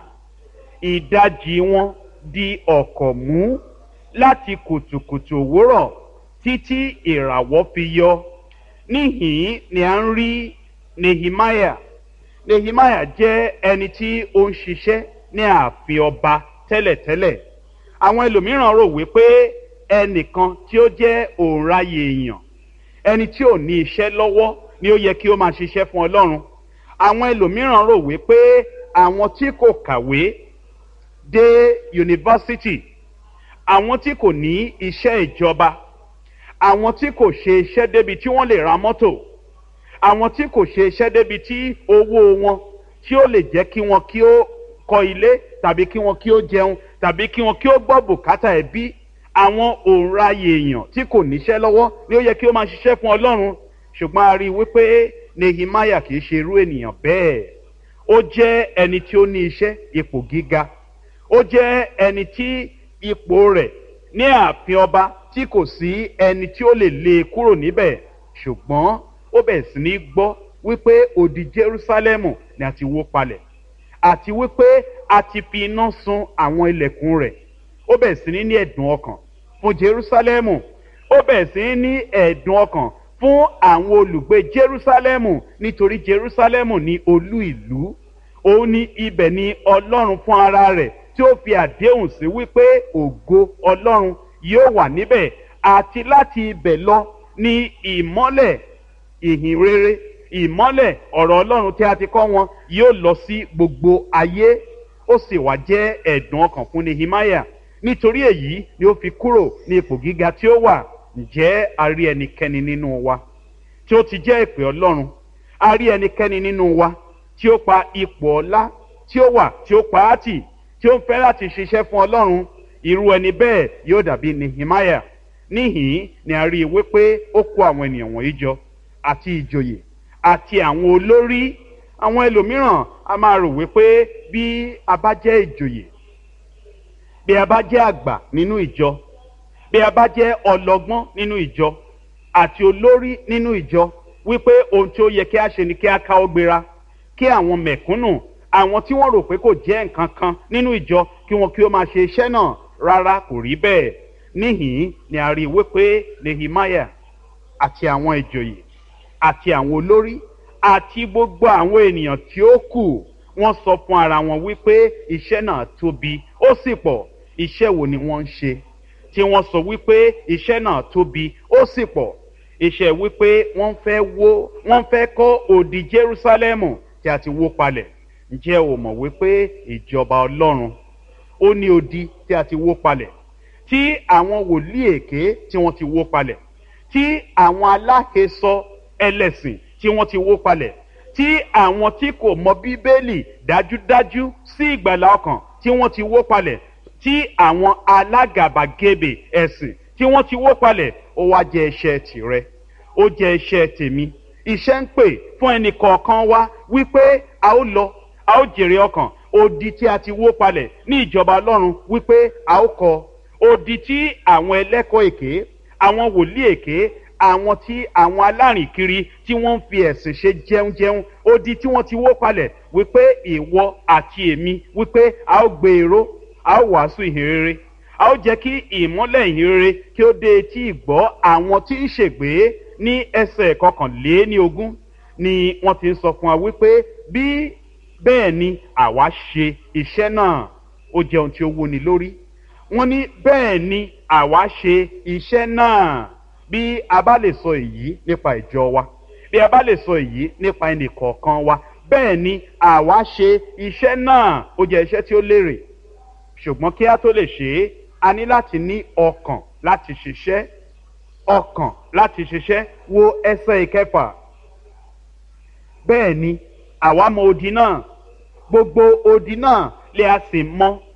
ìdajì wọn di ọ̀kọ̀ mú láti kùtùkùtù òwúrọ̀ títí ìràwọ̀ fi yọ níhìn ni à ń rí nehemiah nehemiah jẹ́ ẹni tí ó ń ṣiṣẹ́ ní ààfin ọba tẹ́lẹ̀tẹ́lẹ̀ àwọn ẹlòmíràn rò wípé ẹnìkan tí ó jẹ́ òǹraye èèyàn ẹni tí ò ní iṣẹ́ lọ́wọ́ ni ó yẹ kí ó máa ṣiṣẹ́ fún ọlọ́run àwọn ẹlòmíràn rò wípé àwọn tí kò kàwé dé yunifásitì àwọn tí kò ní iṣẹ́ ìjọba àwọn tí kò ṣe iṣẹ́ débi tí wọ́n lè ra mọ́tò àwọn tí kò ṣe iṣẹ́ débi tí owó wọn tí ó lè jẹ́ kí wọn kí ó kọ́ ilé tàbí kí wọn kí ó jẹun tàbí kí wọn kí ó gbọ́ bùkátà ẹbí àwọn òǹraye èèyàn tí kò níṣẹ́ lọ́wọ́ ni ó yẹ kí ó máa ṣiṣẹ́ fún ọlọ́run ṣùgbọ́n a rí i wípé nehemiah kì í ṣe irú ènìyàn bẹ́ẹ̀ ó jẹ́ ẹni tí ó ní iṣẹ́ ipò gíga ó jẹ́ ẹni tí ipò rẹ̀ ní ààfin ọba tí kò sí ẹni tí ó lè lé e kúrò níbẹ̀ ṣùgbọ́n ó bẹ̀rẹ̀ sí ní gbọ́ wípé odi jerusalem ni a ti wó palẹ̀ àti wípé a ti fi iná sun àwọn ilẹ̀kùn rẹ̀ ó bẹ̀rẹ̀ sí ní ní ẹ̀dùn ọkàn fún jerusalem ó bẹ̀rẹ̀ sí ní ní ẹ̀dùn ọkàn fún àwọn olùgbé jerusalem nítorí jerusalem ní olú ìlú òun ní ibẹ̀ ni ọlọ́run fún ara rẹ̀ tí ó fi àdéhùn sí wípé ògo ọlọ́run yóò wà níbẹ̀ àti láti ibẹ̀ lọ ní ìmọ́lẹ̀ ìhìn rere ìmọ́lẹ̀ ọ̀rọ̀ ọlọ́run tí a ti kọ́ wọn yóò lọ sí gbogbo ayé ó sì wá jẹ́ ẹ̀dùn ọkàn fún nehemiah nítorí èyí ni ó fi kúrò ní ipò gíga tí ó wà ǹjẹ́ a rí ẹnikẹ́ni nínú wa tí ó ti jẹ́ ìpè ọlọ́run a rí ẹnikẹ́ni nínú wa tí ó pa ipò ọlá tí ó wà tí ó pa á tì tí ó ń fẹ́ láti ṣiṣẹ́ fún ọlọ́run irú ẹni bẹ́ẹ̀ yóò dàbí nehemiah níhìn ni a rí i wípé ó kó àwọn ènìyàn wọ̀nyí jọ àti ìjòyè àti àwọn olórí àwọn ẹlòmíràn a máa rò wípé bí a bá jẹ́ ìjòyè bí a bá jẹ́ àgbà nínú ìjọ bí a bá jẹ́ ọlọ́gbọ́n nínú ìjọ àti olórí nínú ìjọ wípé ohun tí ó yẹ kí a ṣe ni kí a káwọ́ gbéra kí àwọn mẹ̀kúnnù àwọn tí wọ́n rò pé kò jẹ́ nǹkan kan nínú ìjọ kí wọ́n kí ó máa ṣe iṣẹ́ náà rárá kò rí bẹ́ẹ̀ níhìn ni a rí i wípé nehemiah àti àwọn ìjòyè àti àwọn olórí àti gbogbo àwọn ènìyàn tí ó kù wọ́n sọ fún ara wọn wípé iṣẹ́ náà tóbi ó sì pọ̀ iṣẹ́ wo ni wọ́n ń ṣe tí wọ́n sọ wípé iṣẹ́ náà tóbi ó sì pọ̀ iṣẹ́ wípé wọ́n fẹ́ wó wọ́n fẹ́ kọ́ òdì jerúsálẹ́mù tí a ti wó palẹ̀ ǹjẹ́ o mọ̀ wípé ìjọba ọlọ́run ó ní odi tí a ti wó palẹ̀ tí àwọn wòlíì èké tí wọ́n ti wó palẹ̀ tí àwọn aláhesọ ẹlẹ́sìn tí wọ́n ti wó palẹ̀ tí àwọn tí kò mọ bíbélì dájúdájú sí ìgbàlá ọkàn tí wọ́n ti wó palẹ̀ tí àwọn alágàbàgebè ẹ̀sìn tí wọ́n ti wó palẹ̀ ó wá jẹ́ iṣẹ́ tìrẹ ó jẹ́ iṣẹ́ tèmi iṣẹ́ ń pè fún ẹnì kọ̀ọ̀kan wá wípé a ó lọ a ó jèrè ọkàn odi tí a ti wó palẹ̀ ní ìjọba ọlọ́run wípé a ó kọ odi tí àwọn ẹlẹ́kọ̀ọ́ èké àwọn wòlíì èké àwọn tí àwọn alárìnkiri tí wọ́n ń fi ẹ̀sìn ṣe jẹunjẹun odi tí wọ́n ti wó palẹ̀ wípé ìwọ àti èmi wípé a ó gbé èrò a ó wàásù ìhìnrere a ó jẹ́ kí ìmọ́lẹ̀ ìhìnrere kí ó dé etí ìgbọ́ àwọn tí ń ṣègbè ní ẹsẹ̀ kọkànléní ogún ni wọ́n ti ń sọ fún wa wípé bí bẹ́ẹ̀ ni àwa ṣe iṣẹ́ náà ó jẹ́ ohun tí ó wúni lórí wọ́n ní bẹ́ẹ̀ ni àwa ṣe iṣẹ́ náà bí a bá lè sọ èyí nípa ìjọ wa bí a bá lè sọ èyí nípa ẹnì kọ̀ọ̀kan wa bẹ́ẹ̀ ni àwa ṣe iṣẹ́ náà ó jẹ́ iṣẹ́ tí ó lérè ṣùgbọ́n kí a tó lè ṣe é a ní láti ní ọkàn láti ṣiṣẹ́ ọkàn láti ṣiṣẹ́ wo ẹsẹ̀ ìkẹfà bẹ́ẹ̀ ni àwa mọ odi náà gbogbo odi náà lè a sì mọ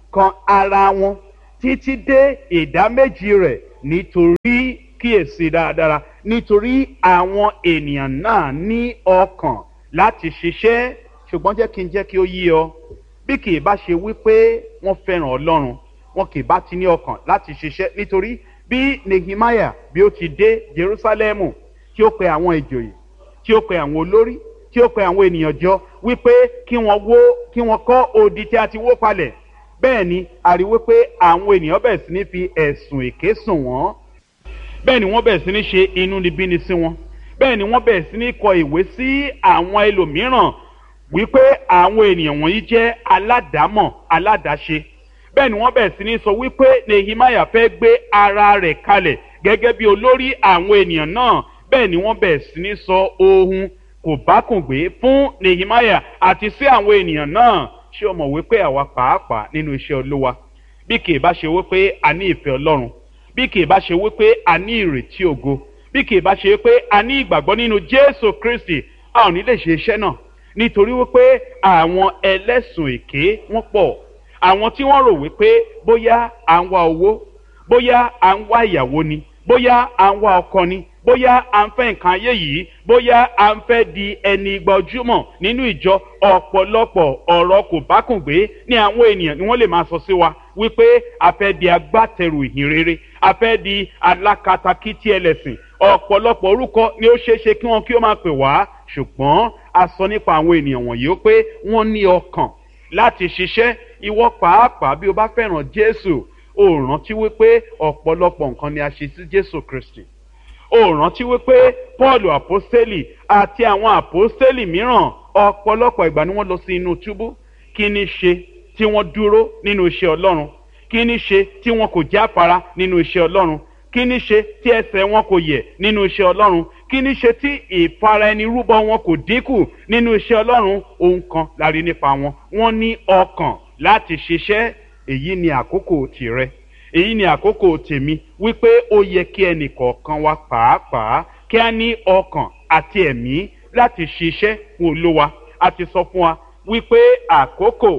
kan ara wọn títí dé ìdá méjì rẹ̀ nítorí kíyèsí dáradára nítorí àwọn ènìyàn náà ní ọkàn láti ṣiṣẹ́ ṣùgbọ́n jẹ́ kí n jẹ́ kí ó yí ọ bí kì í bá ṣe wípé wọ́n fẹ́ràn ọlọ́run wọn kì í bá ti ní ọkàn láti ṣiṣẹ́ nítorí bí nehemiah bí ó ti dé jerusalemu tí ó pe àwọn ìjòyè tí ó pe àwọn olórí tí ó pe àwọn ènìyàn jọ wípé kí wọ́n wó kí wọ́n kọ́ odi tí a ti wó palẹ̀ bẹ́ẹ̀ ni a rí wípé àwọn ènìyàn bẹ̀rẹ̀ sí ní fi ẹ̀sùn èké sùn wọ́n bẹ́ẹ̀ ni wọ́n bẹ̀rẹ̀ sí ní ṣe inúnibíni sí wọn bẹ́ẹ̀ ni wọ́n bẹ̀rẹ̀ sí ní kọ ìwé sí àwọn ẹlòmíràn wípé àwọn ènìyàn wọ̀nyí jẹ́ aládàámọ̀ aládàáṣe bẹ́ẹ̀ ni wọ́n bẹ̀rẹ̀ sí ní sọ wípé nehemiah fẹ́ gbé ara rẹ̀ kalẹ̀ gẹ́gẹ́ bí olórí àwọn ènìyàn náà bẹ́ẹ̀ ni wọ́n bẹ̀rẹ̀ sí ní sọ ohun kò bákùngbé fún nehemiah àti sí àwọn ènìyàn náà ṣé o mọ̀ wípé àwa pàápàá nínú iṣẹ́ olúwa bí kì í bá ṣe wípé a ní ìfẹ́ ọlọ́run bí kì í bá ṣe wípé a ní ìrètí ògo bí kì í bá ṣe wípé a ní ìgbàgbọ́ nínú jésù kristi a ò ní lè ṣe iṣẹ́ náà nítorí wípé àwọn ẹlẹ́sùn èké wọ́n pọ̀ àwọn tí wọ́n rò wípé bóyá à ń wá owó bóyá à ń wá ìyàwó ni bóyá à ń wá ọkọ ni bóyá à ń fẹ́ nǹkan ayé yìí bóyá à ń fẹ́ di ẹni gbajúmọ̀ nínú ìjọ ọ̀pọ̀lọpọ̀ ọ̀rọ̀ kò bákùngbé ní àwọn ènìyàn ni wọ́n lè máa sọ sí wa wípé a fẹ́ di agbátẹrù ìhìn rere a fẹ́ di alákatakítí ẹlẹ́sìn ọ̀pọ̀lọpọ̀ orúkọ ni ó ṣeé ṣe kí wọ́n kí ó máa pè wá ṣùgbọ́n a sọ nípa àwọn ènìyàn wọ̀nyí ó pé wọ́n ní ọkàn láti ṣiṣẹ́ ìwọ pàápàá bí o bá fẹ́ràn jésù o rántí wípé ọ̀pọ̀lọpọ̀ nǹkan ni a ṣe sí jésù kristi o rántí wípé paul àpọ́sítélì àti àwọn àpọ́sítélì mìíràn ọ̀pọ̀lọpọ̀ ìgbà ni wọ́n lọ sí inú túbú kí ni ṣe tí wọ́n dúró nínú iṣẹ́ ọlọ́run kí ni ṣe tí wọn kò jáfara nínú iṣẹ́ ọlọ́run kí ni ṣe tí ẹsẹ̀ wọn kò yẹ̀ nínú iṣẹ́ ọlọ́run kí ni ṣe tí ìfara ẹni rúbọ wọn kò dínkù nínú iṣẹ́ ọlọ́run ohun kan la rí nípa wọn wọ́n ní ọkàn láti ṣiṣẹ́ èyí ni àkókò tìrẹ èyí ni àkókò tèmi wípé ó yẹ kí ẹnì kọ̀ọ̀kan wa pàápàá kí a ní ọkàn àti ẹ̀mí láti ṣiṣẹ́ fún olówa a ti sọ fún wa wípé àkókò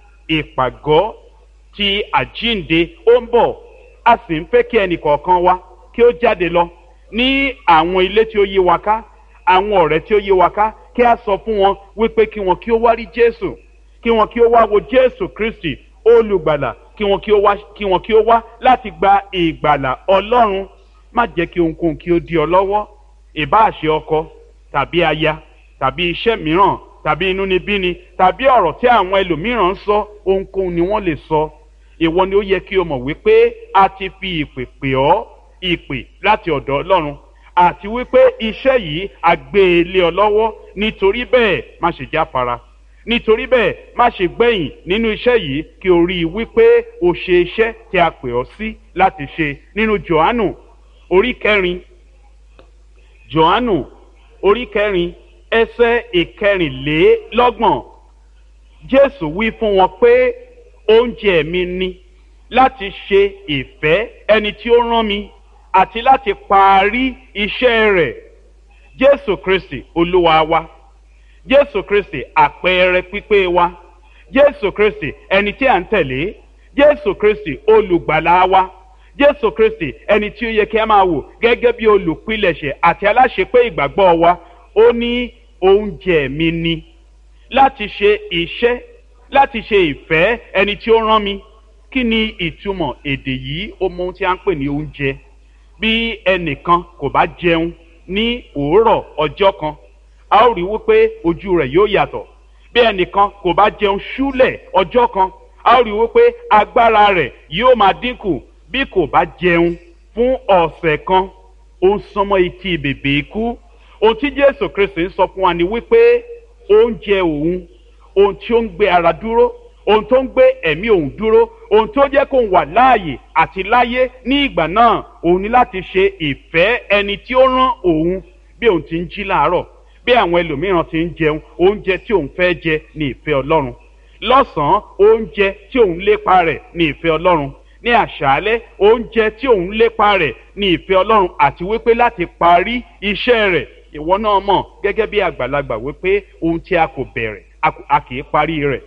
ìpàgọ́ ti àjínde ó ń bọ̀ a sì ń fẹ́ kí ẹnì kọ̀ọ̀kan wa kí ó jáde lọ ní àwọn ilé tí ó yí wa ká àwọn ọ̀rẹ́ tí ó yí wa ká kí a sọ fún wọn wípé kí wọn kí ó wá rí jésù kí wọn kí ó wá wo jésù kristi olùgbàlà kí wọn kí ó wá kí wọn kí ó wá láti gba ìgbàlà ọlọ́run má jẹ́ kí ohunkóhun kí ó di ọ lọ́wọ́ ìbáàṣe ọkọ tàbí aya tàbí iṣẹ́ mìíràn tàbí inúnibíni tàbí ọ̀rọ̀ tí àwọn ẹlòmíràn ń sọ ohunkóhun ni wọ́n lè sọ ìwọ ni ó yẹ kí o mọ̀ wípé a ti fi ìpè pè ọ́ ìpè láti ọ̀dọ̀ ọlọ́run àti wípé iṣẹ́ yìí a gbé e lé ọ lọ́wọ́ nítorí bẹ́ẹ̀ má ṣe jáfara nítorí bẹ́ẹ̀ má ṣe gbẹ̀yìn nínú iṣẹ́ yìí kí o rí i wípé o ṣe iṣẹ́ tí a pè ọ́ sí láti ṣe nínú johannu orí kẹrin johannu orí kẹrin ẹsẹ ìkẹrìnlélọ́gbọ̀n jésù wí fún wọn pé oúnjẹ mi ni láti ṣe ìfẹ́ ẹni tí ó rán mi àti láti parí iṣẹ́ rẹ̀ jésù kristi olúwa wa jésù kristi àpẹẹrẹ pípé wa jésù kristi ẹni tí à ń tẹ̀lé jésù kristi olùgbàlà wa jésù kristi ẹni tí ó yẹ kí a máa wò gẹ́gẹ́ bí olùpilẹ̀ṣẹ̀ àti aláṣepé ìgbàgbọ́ wa ó ní oúnjẹ mi ni láti ṣe iṣẹ́ láti ṣe ìfẹ́ ẹni tí ó rán mi kí ni ìtumọ̀ èdè yìí ó mọ ohun tí a ń pè ní oúnjẹ bí ẹnìkan kò bá jẹun ní òórọ̀ ọjọ́ kan a ó rí wípé ojú rẹ̀ yóò yàtọ̀ bí ẹnìkan kò bá jẹun ṣúlẹ̀ ọjọ́ kan a ó rí wípé agbára rẹ̀ yóò máa dínkù bí kò bá jẹun fún ọ̀sẹ̀ kan ó ń sọmọ etí bèbè ikú ohun tí jésù kristi ń sọ fún wa ni wípé oúnjẹ òun ohun tí ó ń gbé ara dúró ohun tó ń gbé ẹ̀mí òun dúró ohun tó jẹ́ kó wà láàyè àti láyé ní ìgbà náà òun ní láti ṣe ìfẹ́ ẹni tí ó rán òun bí òun ti ń jí láàárọ̀ bí àwọn ẹlòmíràn ti ń jẹun oúnjẹ tí òun fẹ́ jẹ ní ìfẹ́ ọlọ́run lọ́sàn-án oúnjẹ tí òun lépa rẹ̀ ní ìfẹ́ ọlọ́run ní àṣálẹ́ oúnjẹ tí òun lépa rẹ̀ ní ìfẹ́ ọlọ́run àti wípé láti parí iṣẹ́ rẹ̀ ìwọ náà mọ̀ gẹ́gẹ́ bí àgbàlagbà wípé ohun tí a kò bẹ̀rẹ̀ a kì í parí rẹ̀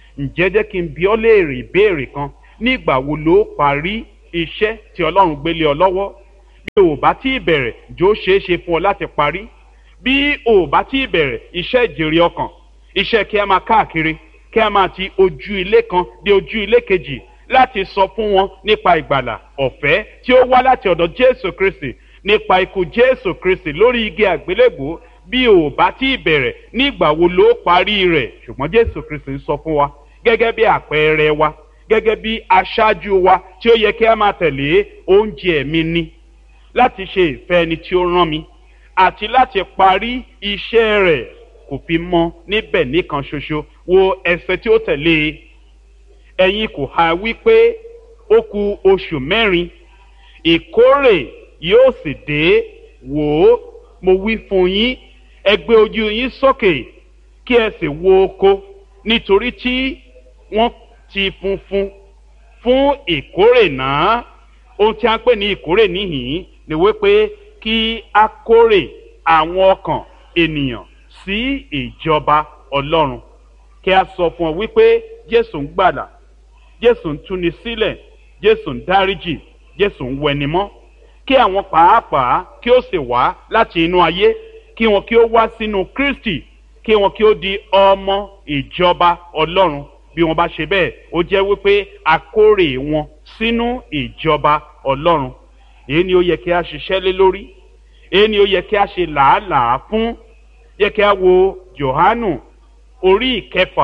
ǹjẹ́ jẹ́ kí n bi ọ́ léèrè ìbéèrè kan nígbà wo ló parí iṣẹ́ tí ọlọ́run gbélé ọ lọ́wọ́ bí o bá tí ì bẹ̀rẹ̀ jọ ṣeé ṣe fún ọ láti parí bí o bá tí ì bẹ̀rẹ̀ iṣẹ́ ìjèrè ọkàn iṣẹ́ kí a máa káàkiri kí a máa ti ojú ilé kan dé ojú ilé kejì láti sọ fún wọn nípa ìgbàlà ọ̀fẹ́ tí ó wá láti ọ̀dọ̀ jésù kristi nípa ikú jésù kristi lórí igi àgbélébò bí o bá tí ì bẹ̀rẹ̀ nígbà wo ló parí rẹ̀ ṣùgbọ́n jésù kristi ń sọ fún wa gẹ́gẹ́ bí àpẹẹrẹ wa gẹ́gẹ́ bí aṣáájú wa tí ó yẹ kí a máa tẹ̀lé oúnjẹ mi ni láti ṣe ìfẹ́ ẹni tí ó rán mi àti láti parí iṣẹ́ rẹ̀ kò fi mọ́ níbẹ̀ nìkan ṣoṣo wo ẹsẹ̀ tí ó tẹ̀lé e ẹ̀yin kò ha wípé ó ku oṣù mẹ́rin ìkórè yóò sì dé wò ó mo wí fún yín ẹ gbé ojú yín sókè kí ẹ sì wo oko nítorí tí wọ́n ti funfun fún ìkórè náà ohun tí a ń pè ní ìkórè níhìn ni wípé kí a kórè àwọn ọkàn ènìyàn sí ìjọba ọlọ́run kí a sọ fún ọ wípé jésù ń gbàdà jésù ń túni sílẹ̀ jésù ń dáríjì jésù ń wẹnimọ́ kí àwọn pàápàá kí ó sì wá láti inú ayé kí wọn kí ó wá sínú kristi kí wọn kí ó di ọmọ ìjọba ọlọ́run bí wọn bá ṣe bẹ́ẹ̀ ó jẹ́ wípé àkórè wọn sínú ìjọba ọlọ́run èyí ni ó yẹ kí a ṣiṣẹ́ lé lórí èyí ni ó yẹ kí a ṣe làálàá fún yẹ kí a wo johanu orí ìkẹfà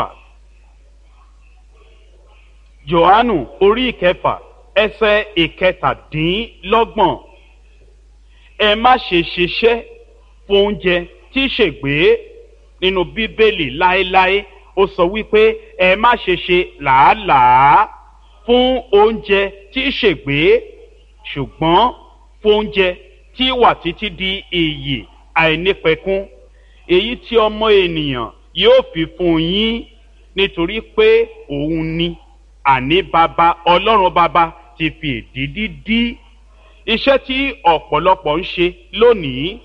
johanu orí ìkẹfà ẹsẹ ìkẹtàdínlọ́gbọ̀n ẹ má ṣe ṣiṣẹ́ fún oúnjẹ tí ṣègbé nínú bíbélì láéláé ó sọ wípé ẹ má ṣe ṣe làálàá fún oúnjẹ tí ṣègbé ṣùgbọ́n fún oúnjẹ tí wà títí di iyì àìnípẹ̀kún èyí tí ọmọ ènìyàn yóò fi fún yín nítorí pé òun ni àní bàbá ọlọ́run bàbá ti fi èdìdí dí iṣẹ́ tí ọ̀pọ̀lọpọ̀ ń ṣe lónìí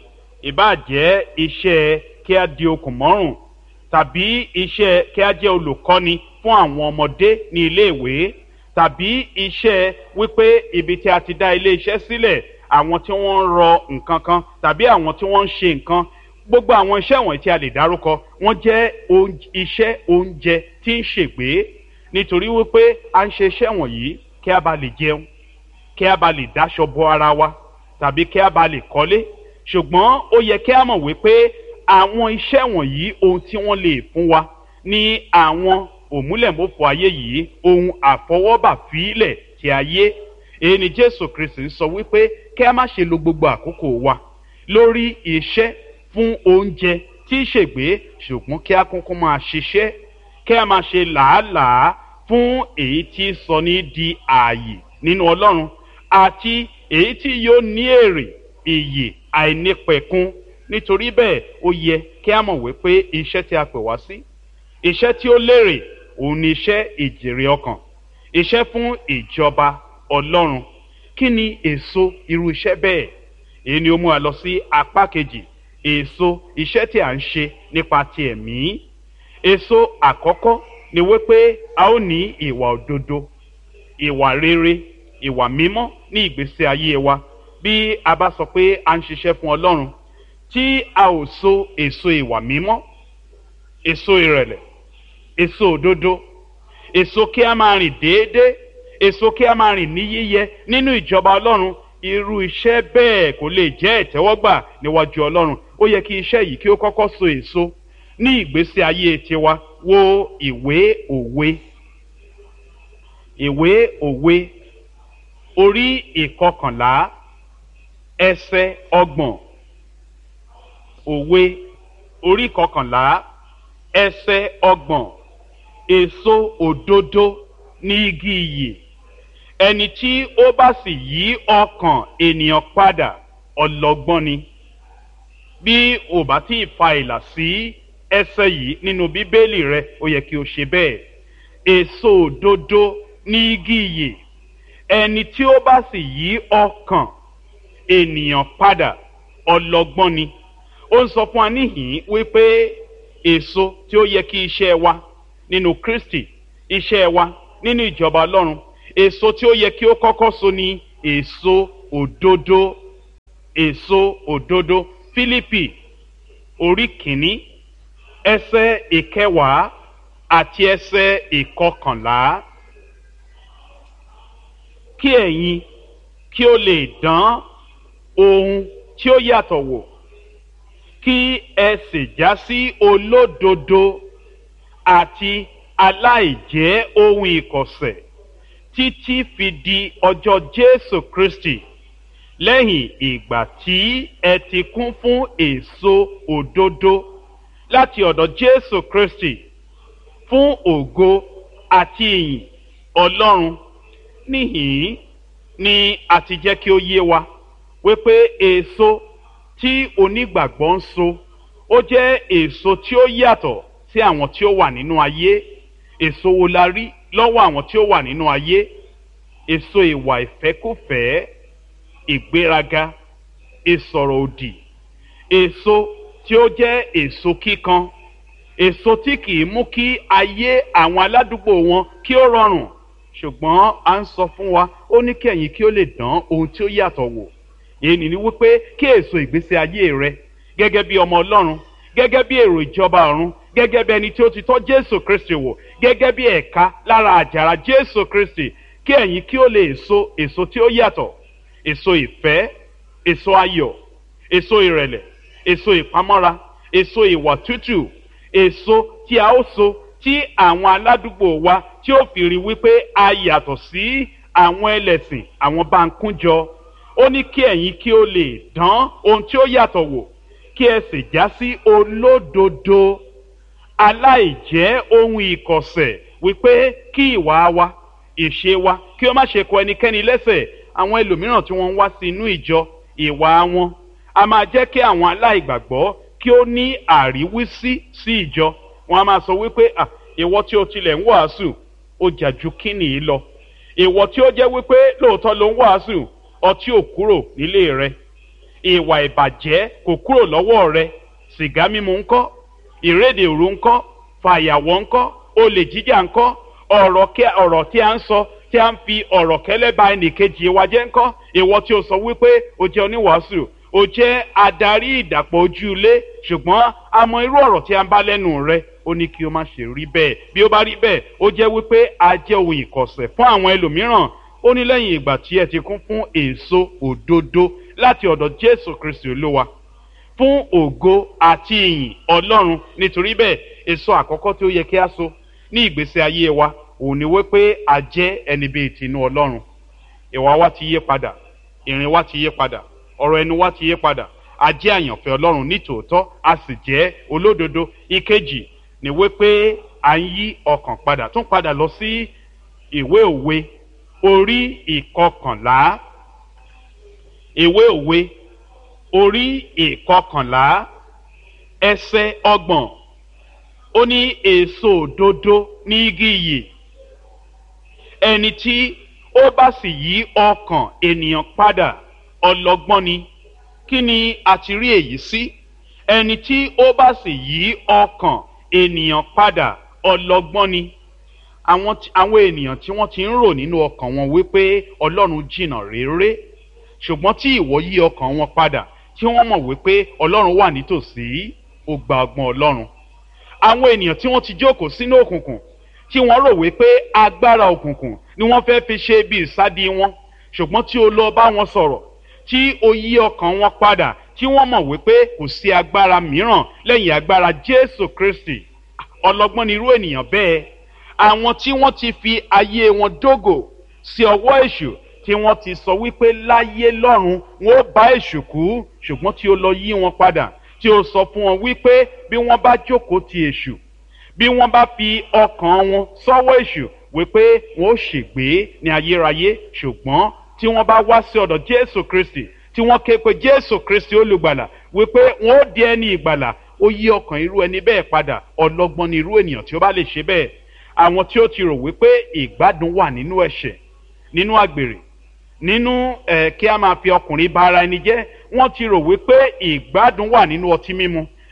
ìbàjẹ́ iṣẹ́ kí á di okùn mọ́rùn tàbí iṣẹ́ kí á jẹ́ olùkọ́ni fún àwọn ọmọdé ní iléèwé tàbí iṣẹ́ wípé ibi tí a ti dá ilé iṣẹ́ sílẹ̀ àwọn tí wọ́n ń rọ nǹkan kan tàbí àwọn tí wọ́n ń ṣe nǹkan gbogbo àwọn iṣẹ́ wọ̀nyí tí a lè dárúkọ wọ́n jẹ́ iṣẹ́ oúnjẹ tí ń ṣègbé nítorí wípé a ń ṣe iṣẹ́ wọ̀nyí kí a bá lè jẹun kí a bá lè dáṣọ bo ara wa tàbí kí a bá lè kọ́lé ṣùgbọ́n ó yẹ kí a mọ̀ wípé àwọn iṣẹ́ wọ̀nyí ohun tí wọ́n lè fún wa ní àwọn òmúlẹ̀mọ́fọ́ ayé yìí ohun àfọwọ́bà fílẹ̀ ti ayé èyí ni jésù kristi sọ wípé kí a má ṣe lo gbogbo àkókò wa lórí iṣẹ́ fún oúnjẹ tí í ṣègbé ṣùgbọ́n kí a kúnkún máa ṣiṣẹ́ kí a máa ṣe làálàá fún èyí tí sọ ní di ààyè nínú ọlọ́run àti èyí tí yóò ní èrè ìyè àìnípẹ̀kun nítorí bẹ́ẹ̀ ó yẹ kí a mọ̀ wípé iṣẹ́ tí a pè wá sí iṣẹ́ tí ó lérè òun ni iṣẹ́ ìjèrè ọkàn iṣẹ́ fún ìjọba ọlọ́run kí ni èso irú iṣẹ́ bẹ́ẹ̀ èyí ni ó mú wa lọ sí apá kejì èso iṣẹ́ tí a ń ṣe nípa ti ẹ̀mí èso àkọ́kọ́ ni wípé a ó ní ìwà òdodo ìwà rere ìwà mímọ́ ní ìgbésí ayé wa bí a bá sọ pé a ń ṣiṣẹ́ fún ọlọ́run tí a ò so èso ìwà mímọ́ èso ìrẹ̀lẹ̀ èso òdodo èso kí a máa rìn déédéé èso kí a máa rìn ní yíyẹ nínú ìjọba ọlọ́run irú iṣẹ́ bẹ́ẹ̀ kò lè jẹ́ ìtẹ́wọ́gbà níwájú ọlọ́run ó yẹ kí iṣẹ́ yìí kí ó kọ́kọ́ so èso ní ìgbésí ayé tiwa wo ìwé òwe ìwé òwe orí ìkọkànlá ẹsẹ ọgbọ̀n òwe orí ìkọkànlá ẹsẹ ọgbọ̀n èso òdodo ní igi iyì ẹni tí ó bá sì yí ọkàn ènìyàn padà ọlọgbọ́n ni bí ò bá tí ì fa ìlà sí ẹsẹ yìí nínú bíbélì rẹ ó yẹ kí o ṣe bẹ́ẹ̀ èso òdodo ní igi iyì ẹni tí ó bá sì yí ọkàn ènìyàn padà ọlọgbọ́n ni ó ń sọ fún wa níhìn wípé èso tí ó yẹ kí iṣẹ́ wa nínú kristi iṣẹ́ wa nínú ìjọba ọlọ́run èso tí ó yẹ kí ó kọ́kọ́ so ni èso òdodo èso òdodo fílípì orí kìíní ẹsẹ̀ ìkẹwàá àti ẹsẹ̀ ìkọkànlá kí ẹ̀yin kí ó lè dán ohun tí ó yàtọ̀ wò kí ẹ sì já sí olódodo àti aláìjẹ́ ohun ìkọ̀sẹ̀ títí fi di ọjọ́ jésù kristi lẹ́yìn ìgbà tí ẹ ti kún fún èso òdodo láti ọ̀dọ̀ jésù kristi fún ògo àti ìyìn ọlọ́run níhìn ni a ti jẹ́ kí ó yé wa wípé èso tí onígbàgbọ́ ń so ó jẹ́ èso tí ó yàtọ̀ sí àwọn tí ó wà nínú ayé èso wo la rí lọ́wọ́ àwọn tí ó wà nínú ayé èso ìwà ìfẹ́kùfẹ́ ìgbéraga ìsọ̀rọ̀ òdì èso tí ó jẹ́ èso kíkan èso tí kì í mú kí ayé àwọn aládùúgbò wọn kí ó rọrùn ṣùgbọ́n a ń sọ fún wa ó ní kí ẹ̀yin kí ó lè dán ohun tí ó yàtọ̀ wò èyí ni wípé kí èso ìgbésí ayé rẹ gẹ́gẹ́ bí ọmọ ọlọ́run gẹ́gẹ́ bí èrò ìjọba ọ̀run gẹ́gẹ́ bí ẹni tí ó ti tọ́ jésù kristi wò gẹ́gẹ́ bí ẹ̀ka lára àjàrà jésù kristi kí ẹ̀yin kí ó lè so èso tí ó yàtọ̀ èso ìfẹ́ èso ayọ̀ èso ìrẹ̀lẹ̀ èso ìpamọ́ra èso ìwà tútù èso tí a ó so tí àwọn aládùúgbò wa tí ó fi rí wípé a yàtọ̀ sí àwọn ẹlẹ́sìn àwọn bá ń kúnjọ ó ní kí ẹ̀yin kí ó lè dán ohun tí ó yàtọ̀ wò kí ẹ sì já sí olódodo aláìjẹ́ ohun ìkọ̀sẹ̀ wípé kí ìwà wa ìṣe wa kí ó má ṣe kọ ẹnikẹ́ni lẹ́sẹ̀ àwọn ẹlòmíràn tí wọ́n ń wá sí inú ìjọ ìwà wọn a máa jẹ́ kí àwọn aláìgbàgbọ́ kí ó ní àríwísí sí ìjọ wọn a máa sọ wípé à ìwọ tí o tilẹ̀ ń wàásù ó jà ju kíni yìí lọ ìwọ tí ó jẹ́ wípé lóòótọ́ ló ń wàásù ọtí ò kúrò nílé rẹ ìwà ìbàjẹ́ kò kúrò lọ́wọ́ rẹ sìgá mímu ńkọ́ ìrédè òru ńkọ́ fàyàwọ́ ńkọ́ olè jíjà ńkọ́ ọ̀rọ̀ tí a ń sọ tí a ń fi ọ̀rọ̀ kẹ́lẹ́ ba ẹnìkejì wa jẹ́ ńkọ́ ìwọ tí o sọ wípé o jẹ́ oníwàásù o jẹ́ adarí ìdàpọ̀ ojú ilé ṣùgbọ́n a mọ irú ọ̀rọ̀ tí a ń bá lẹ́nu rẹ ó ní kí o má ṣe rí bẹ́ẹ̀ bí ó bá rí bẹ́ẹ̀ ó jẹ́ wípé a jẹ́ ohun ìkọ̀sẹ̀ fún àwọn ẹlòmíràn ó ní lẹ́yìn ìgbà tí ẹ ti kún fún èso òdodo láti ọ̀dọ̀ jésù kristi olúwa fún ògo àti ìyìn ọlọ́run nítorí bẹ́ẹ̀ èso àkọ́kọ́ tí ó yẹ kí a so ní ìgbésí ayé wa òun ni wípé a jẹ́ ẹni bíi tinú ọlọ́run ìwà wa ti yé padà ìrìn wa ti yé padà ọ̀rọ̀ ẹnu wa ti yé padà a jẹ́ àyànfẹ́ ọlọ́run nítòótọ́ a sì jẹ́ olódodo ìkejì ni wípé à ń yí ọkàn padà tún padà lọ sí ìwé òwe orí ìkọkànlá ìwé òwe orí ìkọkànlá ẹsẹ ọgbọ̀n ó ní èso òdodo ní igi iyì ẹni tí ó bá sì yí ọkàn ènìyàn padà ọlọgbọ́n ni kí ni a ti rí èyí sí ẹni tí ó bá sì yí ọkàn ènìyàn padà ọlọgbọ́n ni àwọn àwọn ènìyàn tí wọ́n ti ń rò nínú ọkàn wọn wípé ọlọ́run jìnnà réré ṣùgbọ́n tí ìwọ yí ọkàn wọn padà tí wọ́n mọ̀ wípé ọlọ́run wà nítòsí ó gba ọgbọ́n ọlọ́run àwọn ènìyàn tí wọ́n ti jókòó sínú òkùnkùn tí wọ́n rò wípé agbára òkùnkùn ni wọ́n fẹ́ fi ṣe bí ìsádi wọn ṣùgbọ́n tí o lọ bá wọn sọ̀rọ̀ tí o yí ọkàn wọn padà tí wọ́n mọ̀ wípé kò sí agbára mìíràn lẹ́yìn agbára jésù kristi ọlọ́gbọ́n ni irú ènìyàn bẹ́ẹ̀ àwọn tí wọ́n ti fi ayé wọn dógò sí ọwọ́ èṣù tí wọ́n ti sọ wípé láyé lọ́run wọn ó bá èṣù kú ṣùgbọ́n tí ó lọ yí wọn padà tí ó sọ fún wọn wípé bí wọ́n bá jókòó ti èṣù bí wọ́n bá fi ọkàn wọn sọ́wọ́ èṣù wípé wọn ó ṣègbé ní ayérayé ṣùgbọ́n tí wọ́n bá wá sí ọ̀dọ̀ jésù kristi tí wọ́n ké pe jésù kristi olùgbàlà wípé wọn ó di ẹni ìgbàlà ó yí ọkàn irú ẹni bẹ́ẹ̀ padà ọlọ́gbọ́n ni irú ènìyàn tí ó bá lè ṣe bẹ́ẹ̀ àwọn tí ó ti rò wípé ìgbádùn wà nínú ẹ̀ṣẹ̀ nínú àgbèrè nínú ẹ̀ kí a máa fi ọkùnrin bá ara ẹni jẹ́ wọ́n ti rò wípé ìgbádùn wà nínú ọtí mímu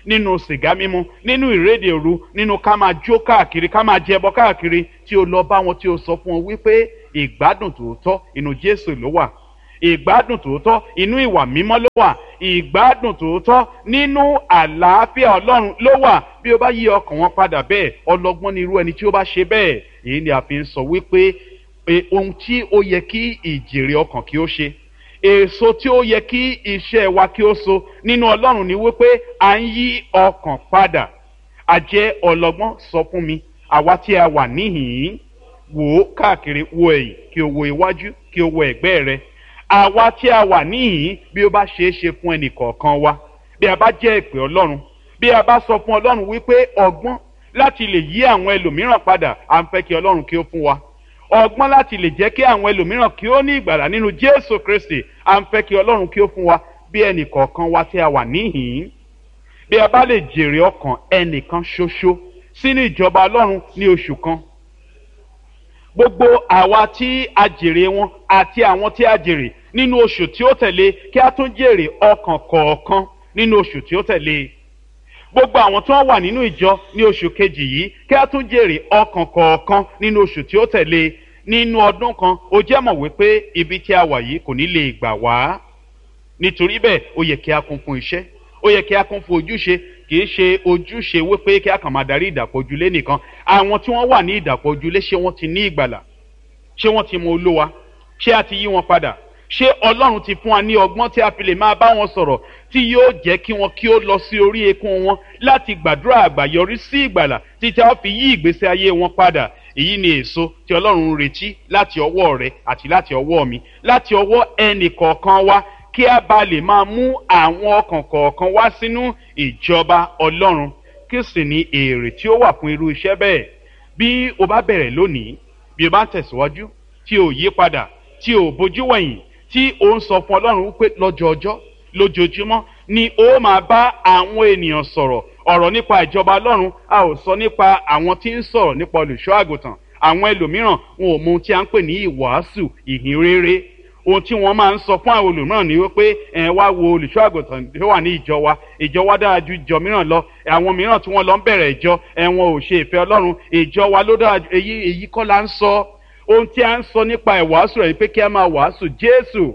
nínú sìgá mímu nínú ìrédè òru nínú ká máa jó káàkiri ká máa jẹbọ káàkiri tí o lọ bá wọn tí o sọ fún wọn wípé ìgbádùn tòótọ́ inú jésù ló wà ìgbádùn tòótọ́ inú ìwà mímọ́ ló wà ìgbádùn tòótọ́ nínú àlàáfíà ọlọ́run ló wà bí o bá yí ọkàn wọn padà bẹ́ẹ̀ ọlọ́gbọ́n ni irú ẹni tí ó bá ṣe bẹ́ẹ̀ èyí ni a fi ń sọ wípé ohun tí ó yẹ kí ìjèrè ọkàn kí ó ṣe èso tí ó yẹ kí iṣẹ́ wa kí ó so nínú ọlọ́run ni wípé à ń yí ọkàn padà àjẹ́ ọlọ́gbọ́n sọ fún mi àwa tí a wà níhìn-ín wò ó káàkiri wo ẹ̀yìn kí o wo iwájú kí o wo ẹ̀gbẹ́ rẹ àwa tí a wà níhìn bí ó bá ṣeé ṣe fún ẹnì kọ̀ọ̀kan wa bí a bá jẹ́ ìpè ọlọ́run bí a bá sọ fún ọlọ́run wípé ọgbọ́n láti lè yí àwọn ẹlòmíràn padà à ń fẹ́ kí ọlọ́run kí ó fún wa ọgbọ́n láti lè jẹ́ kí àwọn ẹlòmíràn kí ó ní ìgbàlà nínú jésù kristi à ń fẹ́ kí ọlọ́run kí ó fún wa bí ẹnì kọ̀ọ̀kan wa tí a wà níhìn bí a bá lè jèrè ọkàn ẹnìkan ṣoṣo sínú ìjọba ọlọ́run ní oṣù kan gbogbo àwa tí a jèrè wọn àti àwọn tí a jèrè nínú oṣù tí ó tẹ̀lé kí a tún jèrè ọkàn kọ̀ọ̀kan nínú oṣù tí ó tẹ̀lé gbogbo àwọn tí wọ́n wà nínú ìjọ ní oṣù kejì yìí kí a tún jèrè ọkàn kọ̀ọ̀kan nínú oṣù tí ó tẹ̀lé nínú ọdún kan ó jẹ́ mọ̀ wípé ibi tí a wà yìí kò ní lè gbà wá nítorí bẹ́ẹ̀ ó yẹ kí a kún fún iṣẹ́ ó yẹ kí a kún fún ojúṣe kì í ṣe ojúṣe wípé kí a kàn máa darí ìdàpọ̀ ojúlé nìkan àwọn tí wọ́n wà ní ìdàpọ̀ ojúlé ṣé wọ́n ti ní ìgbàlà ṣé wọ́n ti mọ olúwa ṣé a ti yí wọn padà ṣé ọlọ́run ti fún wa ní ọgbọ́n tí a fi lè máa bá wọn sọ̀rọ̀ tí yóò jẹ́ kí wọn kí ó lọ sí orí ekún wọn láti gbàdúrà àgbàyọrí sí ìgbàlà títí a fi yí ìgbésí ayé wọn padà èyí ni èso tí ọlọ́run ń retí láti ọwọ́ rẹ àti láti ọwọ́ mi láti ọwọ́ ẹnì kọ̀ọ̀kan wa kí a bá lè máa mú àwọn ọkàn kọ̀ọ̀kan wá sínú ìjọba ọlọ́run kí sì ní èrè tí ó wà fún irú iṣẹ́ bẹ́ẹ̀ bí o bá bẹ̀rẹ̀ lónìí bí o bá ń tẹ̀síwájú tí o yí padà tí o bójú wẹ̀yìn tí o ń sọ fún ọlọ́run wípé lọ́jọ́ ọjọ́ lójoojúmọ́ ni ó máa bá àwọn ènìyàn sọ̀rọ̀ ọ̀rọ̀ nípa ìjọba ọlọ́run a ò sọ nípa àwọn tí ń sọ̀rọ̀ nípa olùṣọ́ àgùntàn àwọn ẹlòmíràn wọn ò mọ ohun tí a ń pè ní ìwàásù ìhìn rere ohun tí wọ́n máa ń sọ fún àwọn olùmíràn ni wípé ẹ wá wo olùṣọ́ àgùntàn tó wà ní ìjọ wa ìjọ wa dára ju ìjọ mìíràn lọ àwọn mìíràn tí wọ́n lọ ń bẹ̀rẹ̀ ìjọ ẹ wọn ò ṣe ìfẹ́ ọlọ́run ìjọ wa ló dára èyí èyí kọ́ la ń sọ ohun tí a ń sọ nípa ìwàásù rẹ̀ pé kí a máa wàásù jésù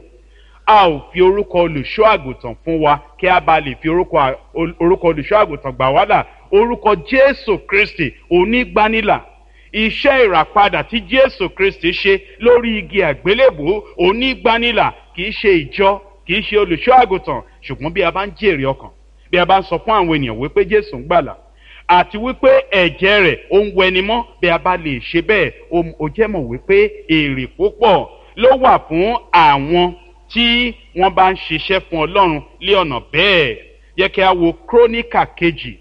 a ò fi orúkọ olùṣọ́ àgùntàn fún wa kí a bá lè fi orúkọ olùṣọ́ àgùntàn gbà wá là orúkọ jésù kristi onígbanilà iṣẹ́ ìràpadà tí jésù kristi ṣe lórí igi àgbélébò onígbanilà kì í ṣe ìjọ kì í ṣe olùṣọ́ àgùntàn ṣùgbọ́n bí a bá ń jèrè ọkàn bí a bá ń sọ fún àwọn ènìyàn wípé jésù ń gbàlà àti wípé ẹ̀jẹ̀ rẹ̀ ó ń wẹni mọ́ bí a bá lè ṣe bẹ́ẹ̀ ó jẹ́ mọ̀ wípé èrè púpọ̀ ló wà fún àwọn tí wọ́n bá ń ṣiṣẹ́ fún ọlọ́run lé ọ̀nà bẹ́ẹ̀ yẹ kí a wo króníkà kejì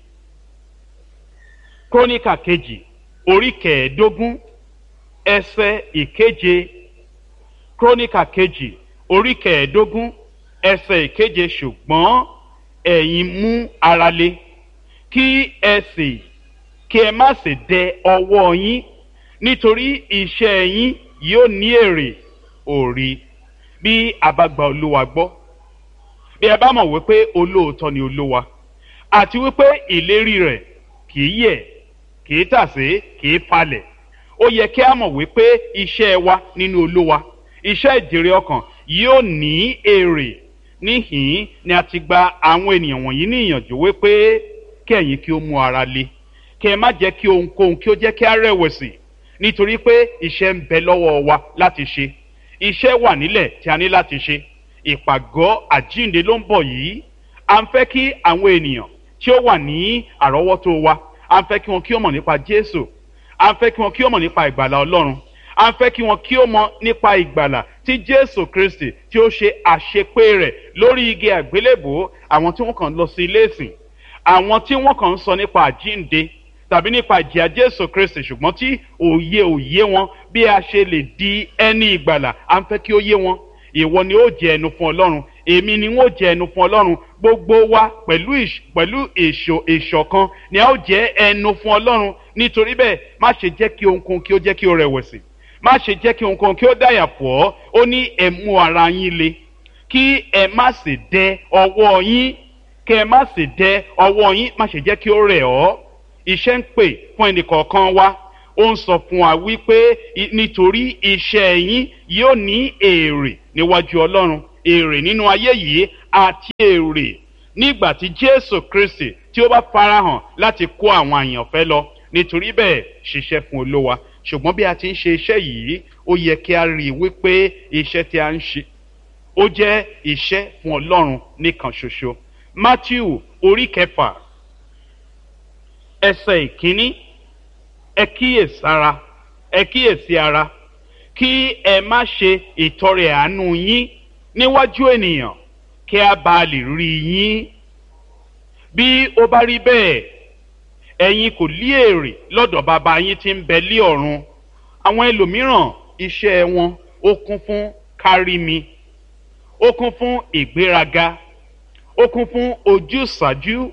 króníkà kejì orí kẹẹ̀ẹ́dógún ẹsẹ̀ ìkeje króníkà kejì orí kẹẹ̀ẹ́dógún ẹsẹ̀ ìkeje ṣùgbọ́n ẹ̀yin mú ara le kí ẹ sì kí ẹ má sì dẹ ọwọ́ yín nítorí iṣẹ́ yín yóò ní èrè òrì bí a bá gba olúwa gbọ́ bí ẹ bá mọ̀ wípé olóòótọ́ ni olúwa àti wípé ìlérí rẹ̀ kì í yẹ̀ kì í tàsé kì í falẹ̀ ó yẹ kí a mọ̀ wípé iṣẹ́ wa nínú olúwa iṣẹ́ ìjèrè ọkàn yóò ní èrè níhìn ni a ti gba àwọn ènìyàn wọ̀nyí ní ìyànjú wípé kí ẹ̀yin kí ó mú ara le kí ẹ má jẹ́ kí ohunkóhun kí ó jẹ́ kí a rẹ̀wẹ̀sì nítorí pé iṣẹ́ ń bẹ lọ́wọ́ wa láti ṣe iṣẹ́ wà nílẹ̀ tí a ní láti ṣe ìpàgọ́ àjínde ló ń bọ̀ yìí à ń fẹ́ kí àwọn ènìyàn tí ó wà ní àrọ́wọ́tó wa à ń fẹ́ kí wọn kí ó mọ̀ nípa jésù à ń fẹ́ kí wọn kí ó mọ̀ nípa ìgbàlà ọlọ́run à ń fẹ́ kí wọn kí ó mọ̀ nípa ìgbàlà tí jésù kristi tí ó ṣe àṣepé rẹ̀ lórí igi àgbélébò àwọn tí wọ́n kàn lọ sí ilé ìsìn àwọn tí wọ́n kàn ń sọ nípa àjínde tàbí nípa ìjìyà jésù kristi ṣùgbọ́n tí òye òye wọn bí a ṣe lè di ẹni ìgbàlà à ń fẹ́ kí ó yé wọn ìwọ ni ó jẹ ẹnu fún ọlọ́run èmi ni wọ́n jẹ ẹnu fún ọlọ́run gbogbo wa pẹ̀lú pẹ̀lú èso ìṣọ̀kan ni a ó jẹ ẹnu fún ọlọ́run nítorí bẹ́ẹ̀ má ṣe jẹ́ kí ohunkóhun kí ó jẹ́ kí ó rẹ̀wẹ̀sì má ṣe jẹ́ kí ohunkóhun kí ó dàyà pọ̀ ọ́ ó ní ẹ mú ara yín le kí ẹ má sì dẹ ọwọ́ yín kẹ́ ẹ má sì dẹ ọwọ́ yín má ṣe jẹ́ kí ó rẹ̀ ọ́ iṣẹ́ ń pè fún ẹnìkọ̀ọ̀kan wa ó ń sọ fún wa wípé nítorí iṣẹ́ yín yóò ní èrè níwájú ọlọ́run èrè nínú ayé yìí àti èrè nígbà tí jésù kristi tí ó bá farahàn láti kó àwọn àyànfẹ́ lọ nítorí bẹ́ẹ̀ ṣiṣẹ́ fún olówa ṣùgbọ́n bí a ti ń ṣe iṣẹ́ yìí ó yẹ kí a rí i wípé iṣẹ́ tí a ń ṣe ó jẹ́ iṣẹ́ fún ọlọ́run nìkan ṣoṣo matthew orí kẹfà ẹsẹ̀ ìkíní ẹ kíyèsára ẹ kíyèsí ara kí ẹ má ṣe ìtọrẹ àánú yín níwájú ènìyàn kí a bá lè rí yín bí ó bá rí bẹ́ẹ̀ ẹ̀yin kò lí èrè lọ́dọ̀ bàbá yín tí ń bẹ lí ọ̀run àwọn ẹlòmíràn iṣẹ́ wọn ó kún fún kárí mi ó kún fún ìgbéraga ó kún fún ojúsàájú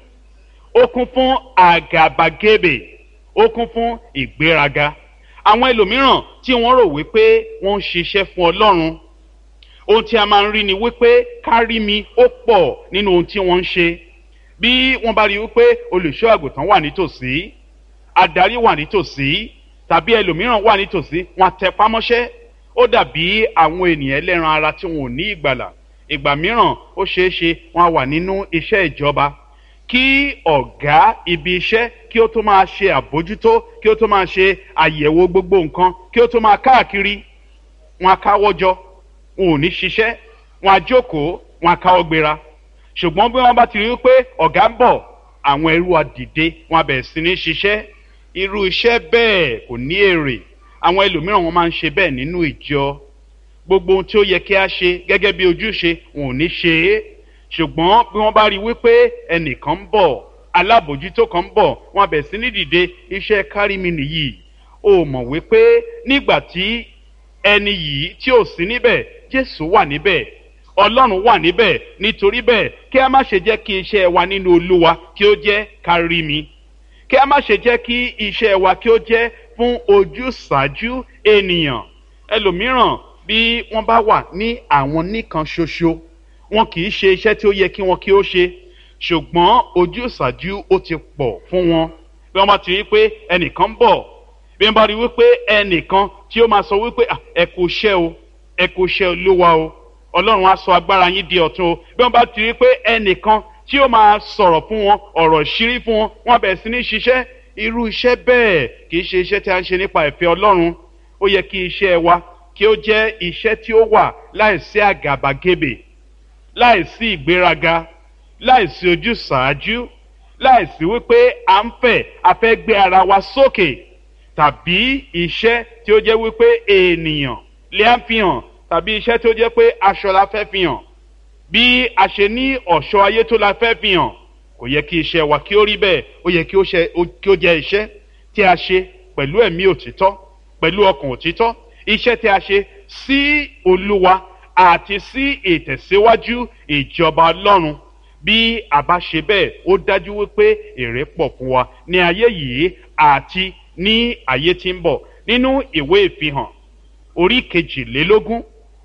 ó kún fún àgàbàgebè ó kún fún ìgbéraga àwọn ẹlòmíràn tí wọ́n rò wípé wọ́n ń ṣiṣẹ́ fún ọlọ́run ohun tí a máa ń rí ni wípé kárí mi ó pọ̀ nínú ohun tí wọ́n ń ṣe bí wọ́n bá rí wípé olùṣọ́ àgùntàn wà nítòsí adarí wà nítòsí tàbí ẹlòmíràn wà nítòsí wọn tẹ pámọ́ṣẹ́ ó dàbí àwọn ènìyàn ẹlẹ́ran ara tí wọn ò ní ìgbàlà ìgbà mìíràn ó ṣeé ṣe wọn wà nínú iṣẹ́ ìjọba kí ọ̀gá ibi iṣẹ́ kí ó tó máa ṣe àbójútó kí ó tó máa ṣe àyẹ̀wò gbogbo nǹkan kí ó tó máa káàkiri wọn akáwọ́jọ wọn ò ní ṣiṣẹ́ wọn àjókòó wọn akáwọ́ gbéra ṣùgbọ́n bí wọ́n bá ti rí i pé ọ̀gá ń bọ̀ àwọn ẹrú àdìde wọn abẹ̀ sí ní ṣiṣẹ́ irú iṣẹ́ bẹ́ẹ̀ kò ní èrè àwọn ẹlòmíràn wọn máa ń ṣe bẹ́ẹ̀ nínú ìjọ gbogbo ohun tí ó yẹ kí a ṣe gẹ́gẹ́ bí ojúṣe wọn ò ní ṣe é ṣùgbọ́n bí wọ́n bá rí i wípé ẹnìkan ń bọ̀ alábòjútó kan ń bọ̀ wọn abẹ̀ sí ní dìde iṣẹ́ kárí mi nìyí o mọ̀ wípé nígbà tí ẹni yìí tí ò sí níbẹ̀ jésù wà níbẹ̀ ọlọ́run wà níbẹ̀ nítorí bẹ́ẹ̀ kí a má ṣe jẹ́ kí iṣẹ́ wa nínú olúwa kí ó jẹ́ kárí mi kí a má ṣe jẹ́ kí iṣẹ́ wa kí ó jẹ́ fún ojúṣàájú ènìyàn ẹlòmíràn bí wọ́n bá wà ní àwọn nìkan ṣoṣo wọn kì í ṣe iṣẹ́ tí ó yẹ kí wọn kí ó ṣe ṣùgbọ́n ojúṣàájú ó ti pọ̀ fún wọn bí wọ́n bá ti rí pé ẹnìkan ń bọ̀ bí wọ́n bá rí wípé ẹnìkan tí ó máa sọ wípé ẹ kò ṣẹ́ o ẹ kò ṣẹ́ olúwa o ọlọ́run á sọ agbára yín di ọ̀tun o bí wọ́n bá ti rí pé ẹnìkan tí ó máa sọ̀rọ̀ fún wọn ọ̀rọ̀ ṣírí fún wọn wọn bẹ̀rẹ̀ sí ní ṣiṣẹ́ irú iṣẹ́ bẹ́ẹ̀ kì í ṣe iṣẹ́ tí a ń ṣe nípa ìfẹ́ ọlọ́run ó yẹ kí iṣẹ́ wa kí ó jẹ́ iṣẹ́ tí ó wà láìsí àgàbàgebè láìsí ìgbéraga láìsí ojúsàájú láìsí wípé à ń fẹ́ a fẹ́ gbé ara wa sókè tàbí iṣẹ́ tí ó jẹ́ wípé ènìyàn lè á fi hàn tàbí iṣẹ́ tí ó jẹ́ pé aṣọ la fẹ́ fi hàn bí a ṣe ní ọ̀ṣọ́ ayé tó la fẹ́ fi hàn kò yẹ kí iṣẹ́ wa kí ó rí bẹ́ẹ̀ ó yẹ kí ó jẹ́ iṣẹ́ tí a ṣe pẹ̀lú ẹ̀mí òtítọ́ pẹ̀lú ọkàn òtítọ́ iṣẹ́ tí a ṣe sí olúwa àti sí ìtẹ̀síwájú ìjọba ọlọ́run bí a bá ṣe bẹ́ẹ̀ ó dájú wípé èrè pọ̀ fún wa ní ayé yìí àti ní ayé tí ń bọ̀ nínú ìwé ìfihàn orí kejìlélógún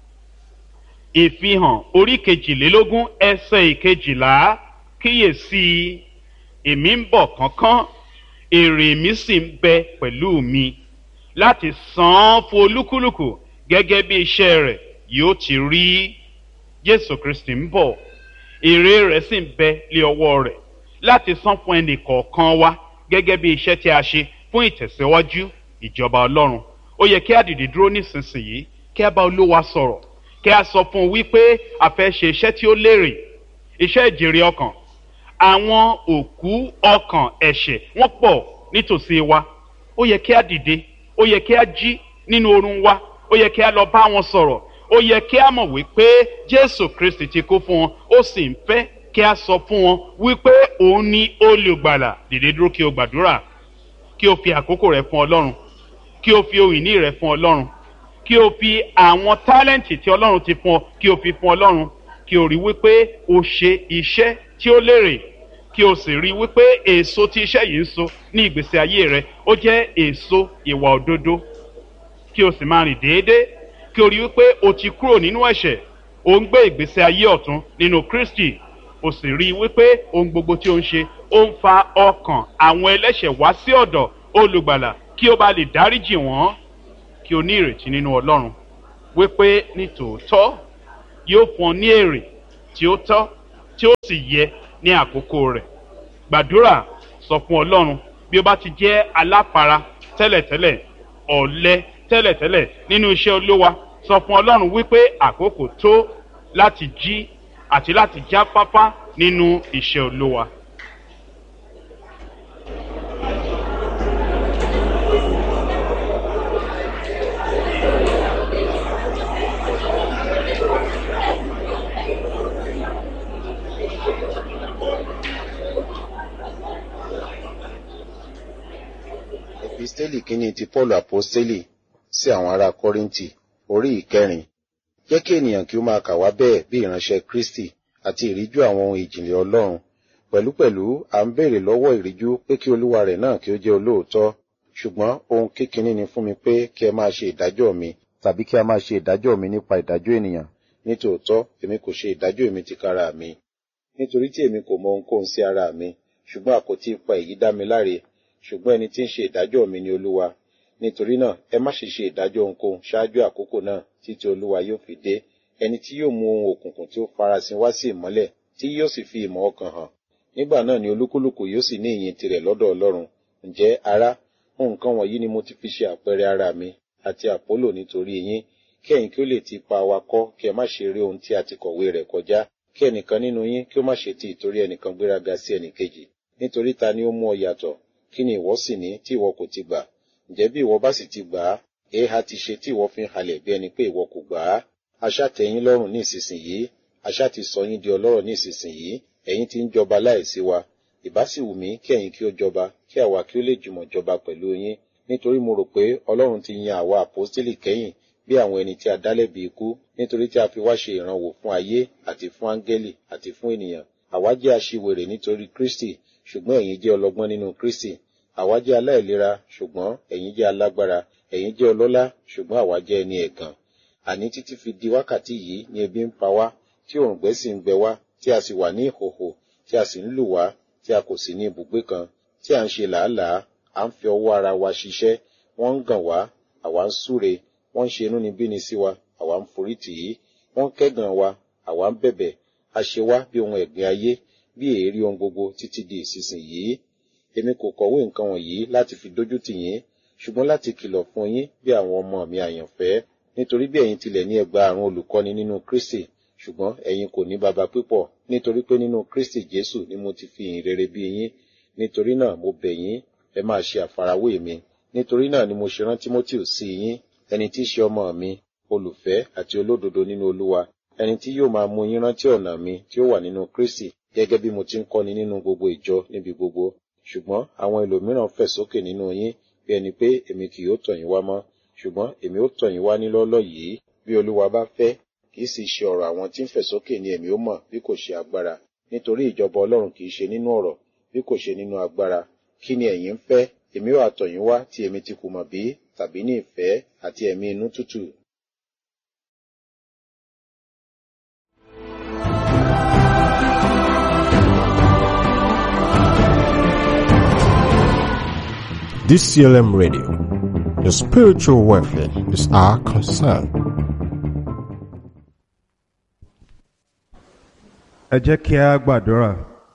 ìfihàn orí kejìlélógún ẹsẹ̀ ìkejìlá kíyèsí èmi ń bọ̀ kánkán èrè mi sì ń bẹ pẹ̀lú mi láti san án fún olúkúlùkù gẹ́gẹ́ bí iṣẹ́ rẹ̀ yóò ti rí jésù kristi ń bọ̀ èrè rẹ̀ sì ń bẹ lé ọwọ́ rẹ̀ láti san fún ẹnì kọ̀ọ̀kan wa gẹ́gẹ́ bí iṣẹ́ tí a ṣe fún ìtẹ̀síwájú ìjọba ọlọ́run ó yẹ kí a dìde dúró nísinsìnyí kí a bá olúwa sọ̀rọ̀ kí a sọ fún un wípé a fẹ́ ṣe iṣẹ́ tí ó lérè iṣẹ́ ìjèrè ọkàn àwọn òkú ọkàn ẹ̀ṣẹ̀ wọ́n pọ̀ nítòsí wa ó yẹ kí a dìde ó yẹ kí a jí nínú oorun wa ó yẹ kí a lọ bá wọn sọ̀rọ̀ ó yẹ kí a mọ̀ wípé jésù kristi ti kú fún wọn ó sì ń fẹ́ kí a sọ fún wọn wípé òun ni olùgbàlà dìde dúró kí o gbàdúrà kí o fi àkókò rẹ fún ọlọ́run kí o fi ohun ìní rẹ fún ọlọ́run kí o fi àwọn tálẹ́ǹtì tí ọlọ́run ti fún ọ kí o fi fún ọlọ́run kí o rí wípé o ṣe iṣẹ́ tí ó lérè kí o sì rí wípé èso tí iṣẹ́ yìí ń so ní ìgbésí ayé rẹ ó jẹ́ èso ìwà òdodo kí o sì máa rìn déédéé kí o rí wípé o ti kúrò nínú ẹ̀ṣẹ̀ o ń gbé ìgbésí ayé ọ̀tún nínú kristi o sì rí i wípé ohun gbogbo tí ó ń ṣe ó ń fa ọkàn àwọn ẹlẹ́ṣẹ̀ wá sí ọ̀dọ̀ olùgbàlà kí ó bá lè dáríjì wọ́n kí o ní ìrètí nínú ọlọ́run wípé ní tòótọ́ yóò fún ọ ní èrè tí ó tọ́ tí ó sì yẹ ní àkókò rẹ̀ gbàdúrà sọ fún ọlọ́run bí ó bá ti jẹ́ aláfara tẹ́lẹ̀tẹ́lẹ̀ ọ̀lẹ tẹ́lẹ̀tẹ́lẹ̀ nínú iṣẹ́ olówa sọ fún ọlọ́run wípé àkókò tó láti jí àti láti jáfáfá nínú iṣẹ́ olówa. epistẹ́lì kínní ti paul apostẹ́lì sí àwọn ará kọ́ríńtì orí ìkẹrin jẹ́ kí ènìyàn kí ó máa kà wá bẹ́ẹ̀ bí ìránṣẹ́ kristi àti ìríjú àwọn ohun ìjìnlẹ̀ ọlọ́run pẹ̀lúpẹ̀lú à ń béèrè lọ́wọ́ ìríjú pé kí olúwa rẹ̀ náà kí ó jẹ́ olóòótọ́ ṣùgbọ́n ohun kékeré ni fún mi pé kí ẹ máa ṣe ìdájọ́ mi tàbí kí a máa ṣe ìdájọ́ mi nípa ìdájọ́ ènìyàn nítòótọ́ èmi kò ṣe ìdájọ́ èmi tìkára mi nítorí tí èmi kò mọ ohunkóhun sí ara mi ṣùgbọ́n àkótí ipa èyí dá mi láre ṣùgbọ́n ẹni tí ń ṣe ìdájọ́ mi ni olúwa nítorí náà ẹ má ṣe ṣe ìdájọ́ ohunkóhun ṣáájú àkókò náà títí olúwa yóò fi dé ẹni tí yóò mú ohun òkùnkùn tí ó farasin wá sí ìmọ́lẹ̀ tí yóò sì fi ìmọ̀ ọkàn hàn nígbà náà ni olúkúlùkù yóò sì ní ìyìn tirẹ̀ lọ́dọ̀ ọlọ́run ǹjẹ́ ará nǹkan wọ̀nyí ni mo ti fi ṣe àpẹẹrẹ ara mi àti àpólò nítorí yín kí ẹ̀yin kí ó lè ti pa wa kọ́ kí ẹ má ṣe rí ohun tí a ti kọ̀wé rẹ̀ kọjá kí ẹnìkan nínú yín kí ó má ṣe ti ìtorí ẹnìkan gbéraga sí ẹnìkejì nítorí ta ni ó mú ọ yàtọ̀ kí ni ìwọ sì ní tí ìwọ kò ti gbà ǹjẹ́ bí ìwọ bá sì ti gbà á èéha ti ṣe tí ìwọ fi ń halẹ̀ bí ẹni pé ìwọ kò gbà á aṣá tẹ́ yín lọ́rùn ní ìsinsìnyí aṣá ti sọ yín di ọlọ́rọ̀ ní ìsinsìnyí ẹ̀yin ti ń jọba láìsí wa ìbá sì wù mí kí ẹ̀yin kí ó jọba kí àwa kí ó lè jùmọ̀ jọba pẹ̀lú yín nítorí mo rò pé ọlọ́run ti yan àwa àpọ́stélì kẹ́yìn bí àwọn ẹni tí a dálẹ́bi ikú nítorí tí a fi wá ṣe ìrànwọ́ fún ayé àti fún áńgẹ́lì àti fún ènìyàn àwa jẹ́ aṣiwèrè nítorí kristi ṣùgbọ́n ẹ̀yin jẹ́ ọlọ́gbọ́n nínú kristi àwa jẹ́ aláìlera ṣùgbọ́n ẹ̀yin jẹ́ alágbára ẹ̀yin jẹ́ ọlọ́lá ṣùgbọ́n àwa jẹ́ ẹni ẹ̀gàn àní títí fi di wákàtí yìí ni ebi ń pa wá tí òǹgbẹ sì ń gbẹ wá tí a sì wà ní ìhòhò tí a sì ń lù wá tí a kò sí ní ibùgbé kan tí à ń ṣe làálàá à ń fi ọwọ́ ara wa ṣiṣẹ́ wọ́n ń gàn wá àwa ń súre wọ́n ń ṣe inúnibíni sí wa àwa ń forí tì í wọ́n ń kẹ́gàn wa àwa ń bẹ̀bẹ̀ a ṣe wá bí ohun ẹ̀gbin ayé bí èérí ohun gbogbo títí di ìsinsìnyí èmi kò kọ̀wé nǹkan wọ̀nyí láti fi dójú tì yín ṣùgbọ́n láti kìlọ̀ fún yín bí àwọn ọmọ mi àyànfẹ́ nítorí bí ẹ̀yin tilẹ̀ ní ẹgbàárún olùkọ́ni nínú kristi ṣùgbọ́n ẹ̀yin kò ní baba pípọ̀ nítorí pé nínú kristi jésù ni mo ti fi ìyìn rere bí yín nítorí náà mo bẹ̀ yín ẹ máa ṣe àfarawé mi nítorí náà ni mo ṣe rán timothy sí yín ẹni tí í ṣe ọmọ mi olùfẹ́ àti olódodo nínú olúwa ẹni tí yóò máa mú yín rántí ọ̀nà mi tí ó wà nínú kristi gẹ́gẹ́ bí mo ti ń kọ́ni nínú gbogbo ìjọ níbi gbogbo ṣùgbọ́n àwọn ẹlòmíràn fẹ̀ sókè nínú yín bí ẹni pé èmi kì yóò tọ̀ yín wá mọ́ ṣùgbọ́n èmi ó tọ̀ yín wá ní lọ́lọ́ yìí bí olúwa bá fẹ́ kì í sì ṣe ọ̀rọ̀ àwọn tí ń fẹ̀ sókè ni èmi ó mọ̀ bí kò ṣe agbára nítorí ìjọba ọlọ́run kì í ṣe nínú ọ̀rọ̀ bí kò ṣe nínú agbára kí ni ẹ̀yin ń fẹ́ èmi ó àtọ̀ yín wá tí èmi ti kù mọ̀ bí tàbí ní ìfẹ́ àti ẹ̀mí inú tútù DCLM Radio. Your spiritual welfare is our concern. ẹ jẹ́ kí a gbàdúrà.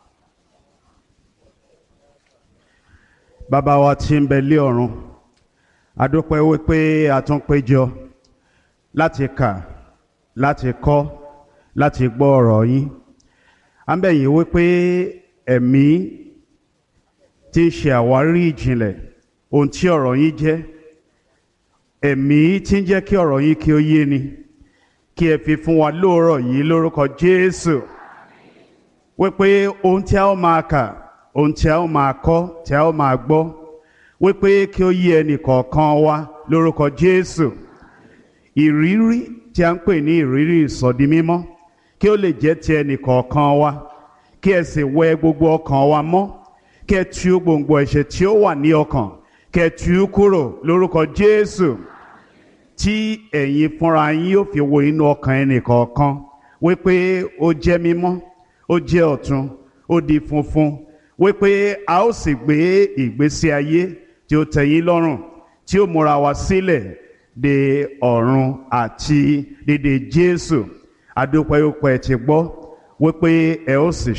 bàbá wa tí ń bẹ lé ọ̀run a dúpẹ́ wípé a tún péjọ láti kà láti kọ́ láti gbọ́ ọ̀rọ̀ yín à ń bẹ̀ yín wípé ẹ̀mí tí ń ṣe àwárí ìjìnlẹ̀ ohun tí ọ̀rọ̀ yín jẹ́ ẹ̀mí tí ń jẹ́ kí ọ̀rọ̀ yín kí ó yé ni kí ẹ fi fún wa lóòrọ̀ yìí lórúkọ Jésù wípé ohun tí a ó máa kà ohun tí a ó máa kọ́ tí a ó máa gbọ́ wípé kí ó yé ẹnì kọ̀ọ̀kan wa lórúkọ Jésù ìrírí tí a ń pè ní ìrírí ìsọdi mímọ́ kí ó lè jẹ́ ti ẹnì kọ̀ọ̀kan wa kí ẹ sì wẹ gbogbo ọkàn wa mọ́ kí ẹ tú gbòǹgbò ẹ̀ṣẹ̀ tí ó wà ní ọkàn kí ẹ tú kúrò lórúkọ Jésù tí ẹ̀yin fúnra yín yóò fi wo inú ọkàn ẹnì kọ̀ọ̀kan wípé ó jẹ́ mímọ́ ó jẹ́ ọ̀tun ó di funfun wípé a ó sì gbé ìgbésí ayé tí ó tẹ́yín lọ́rùn tí ó múra wa sílẹ̀ de ọ̀run àti dédé Jésù adúpẹ́ ó pẹ́ ti gbọ́ wípé ẹ ó sì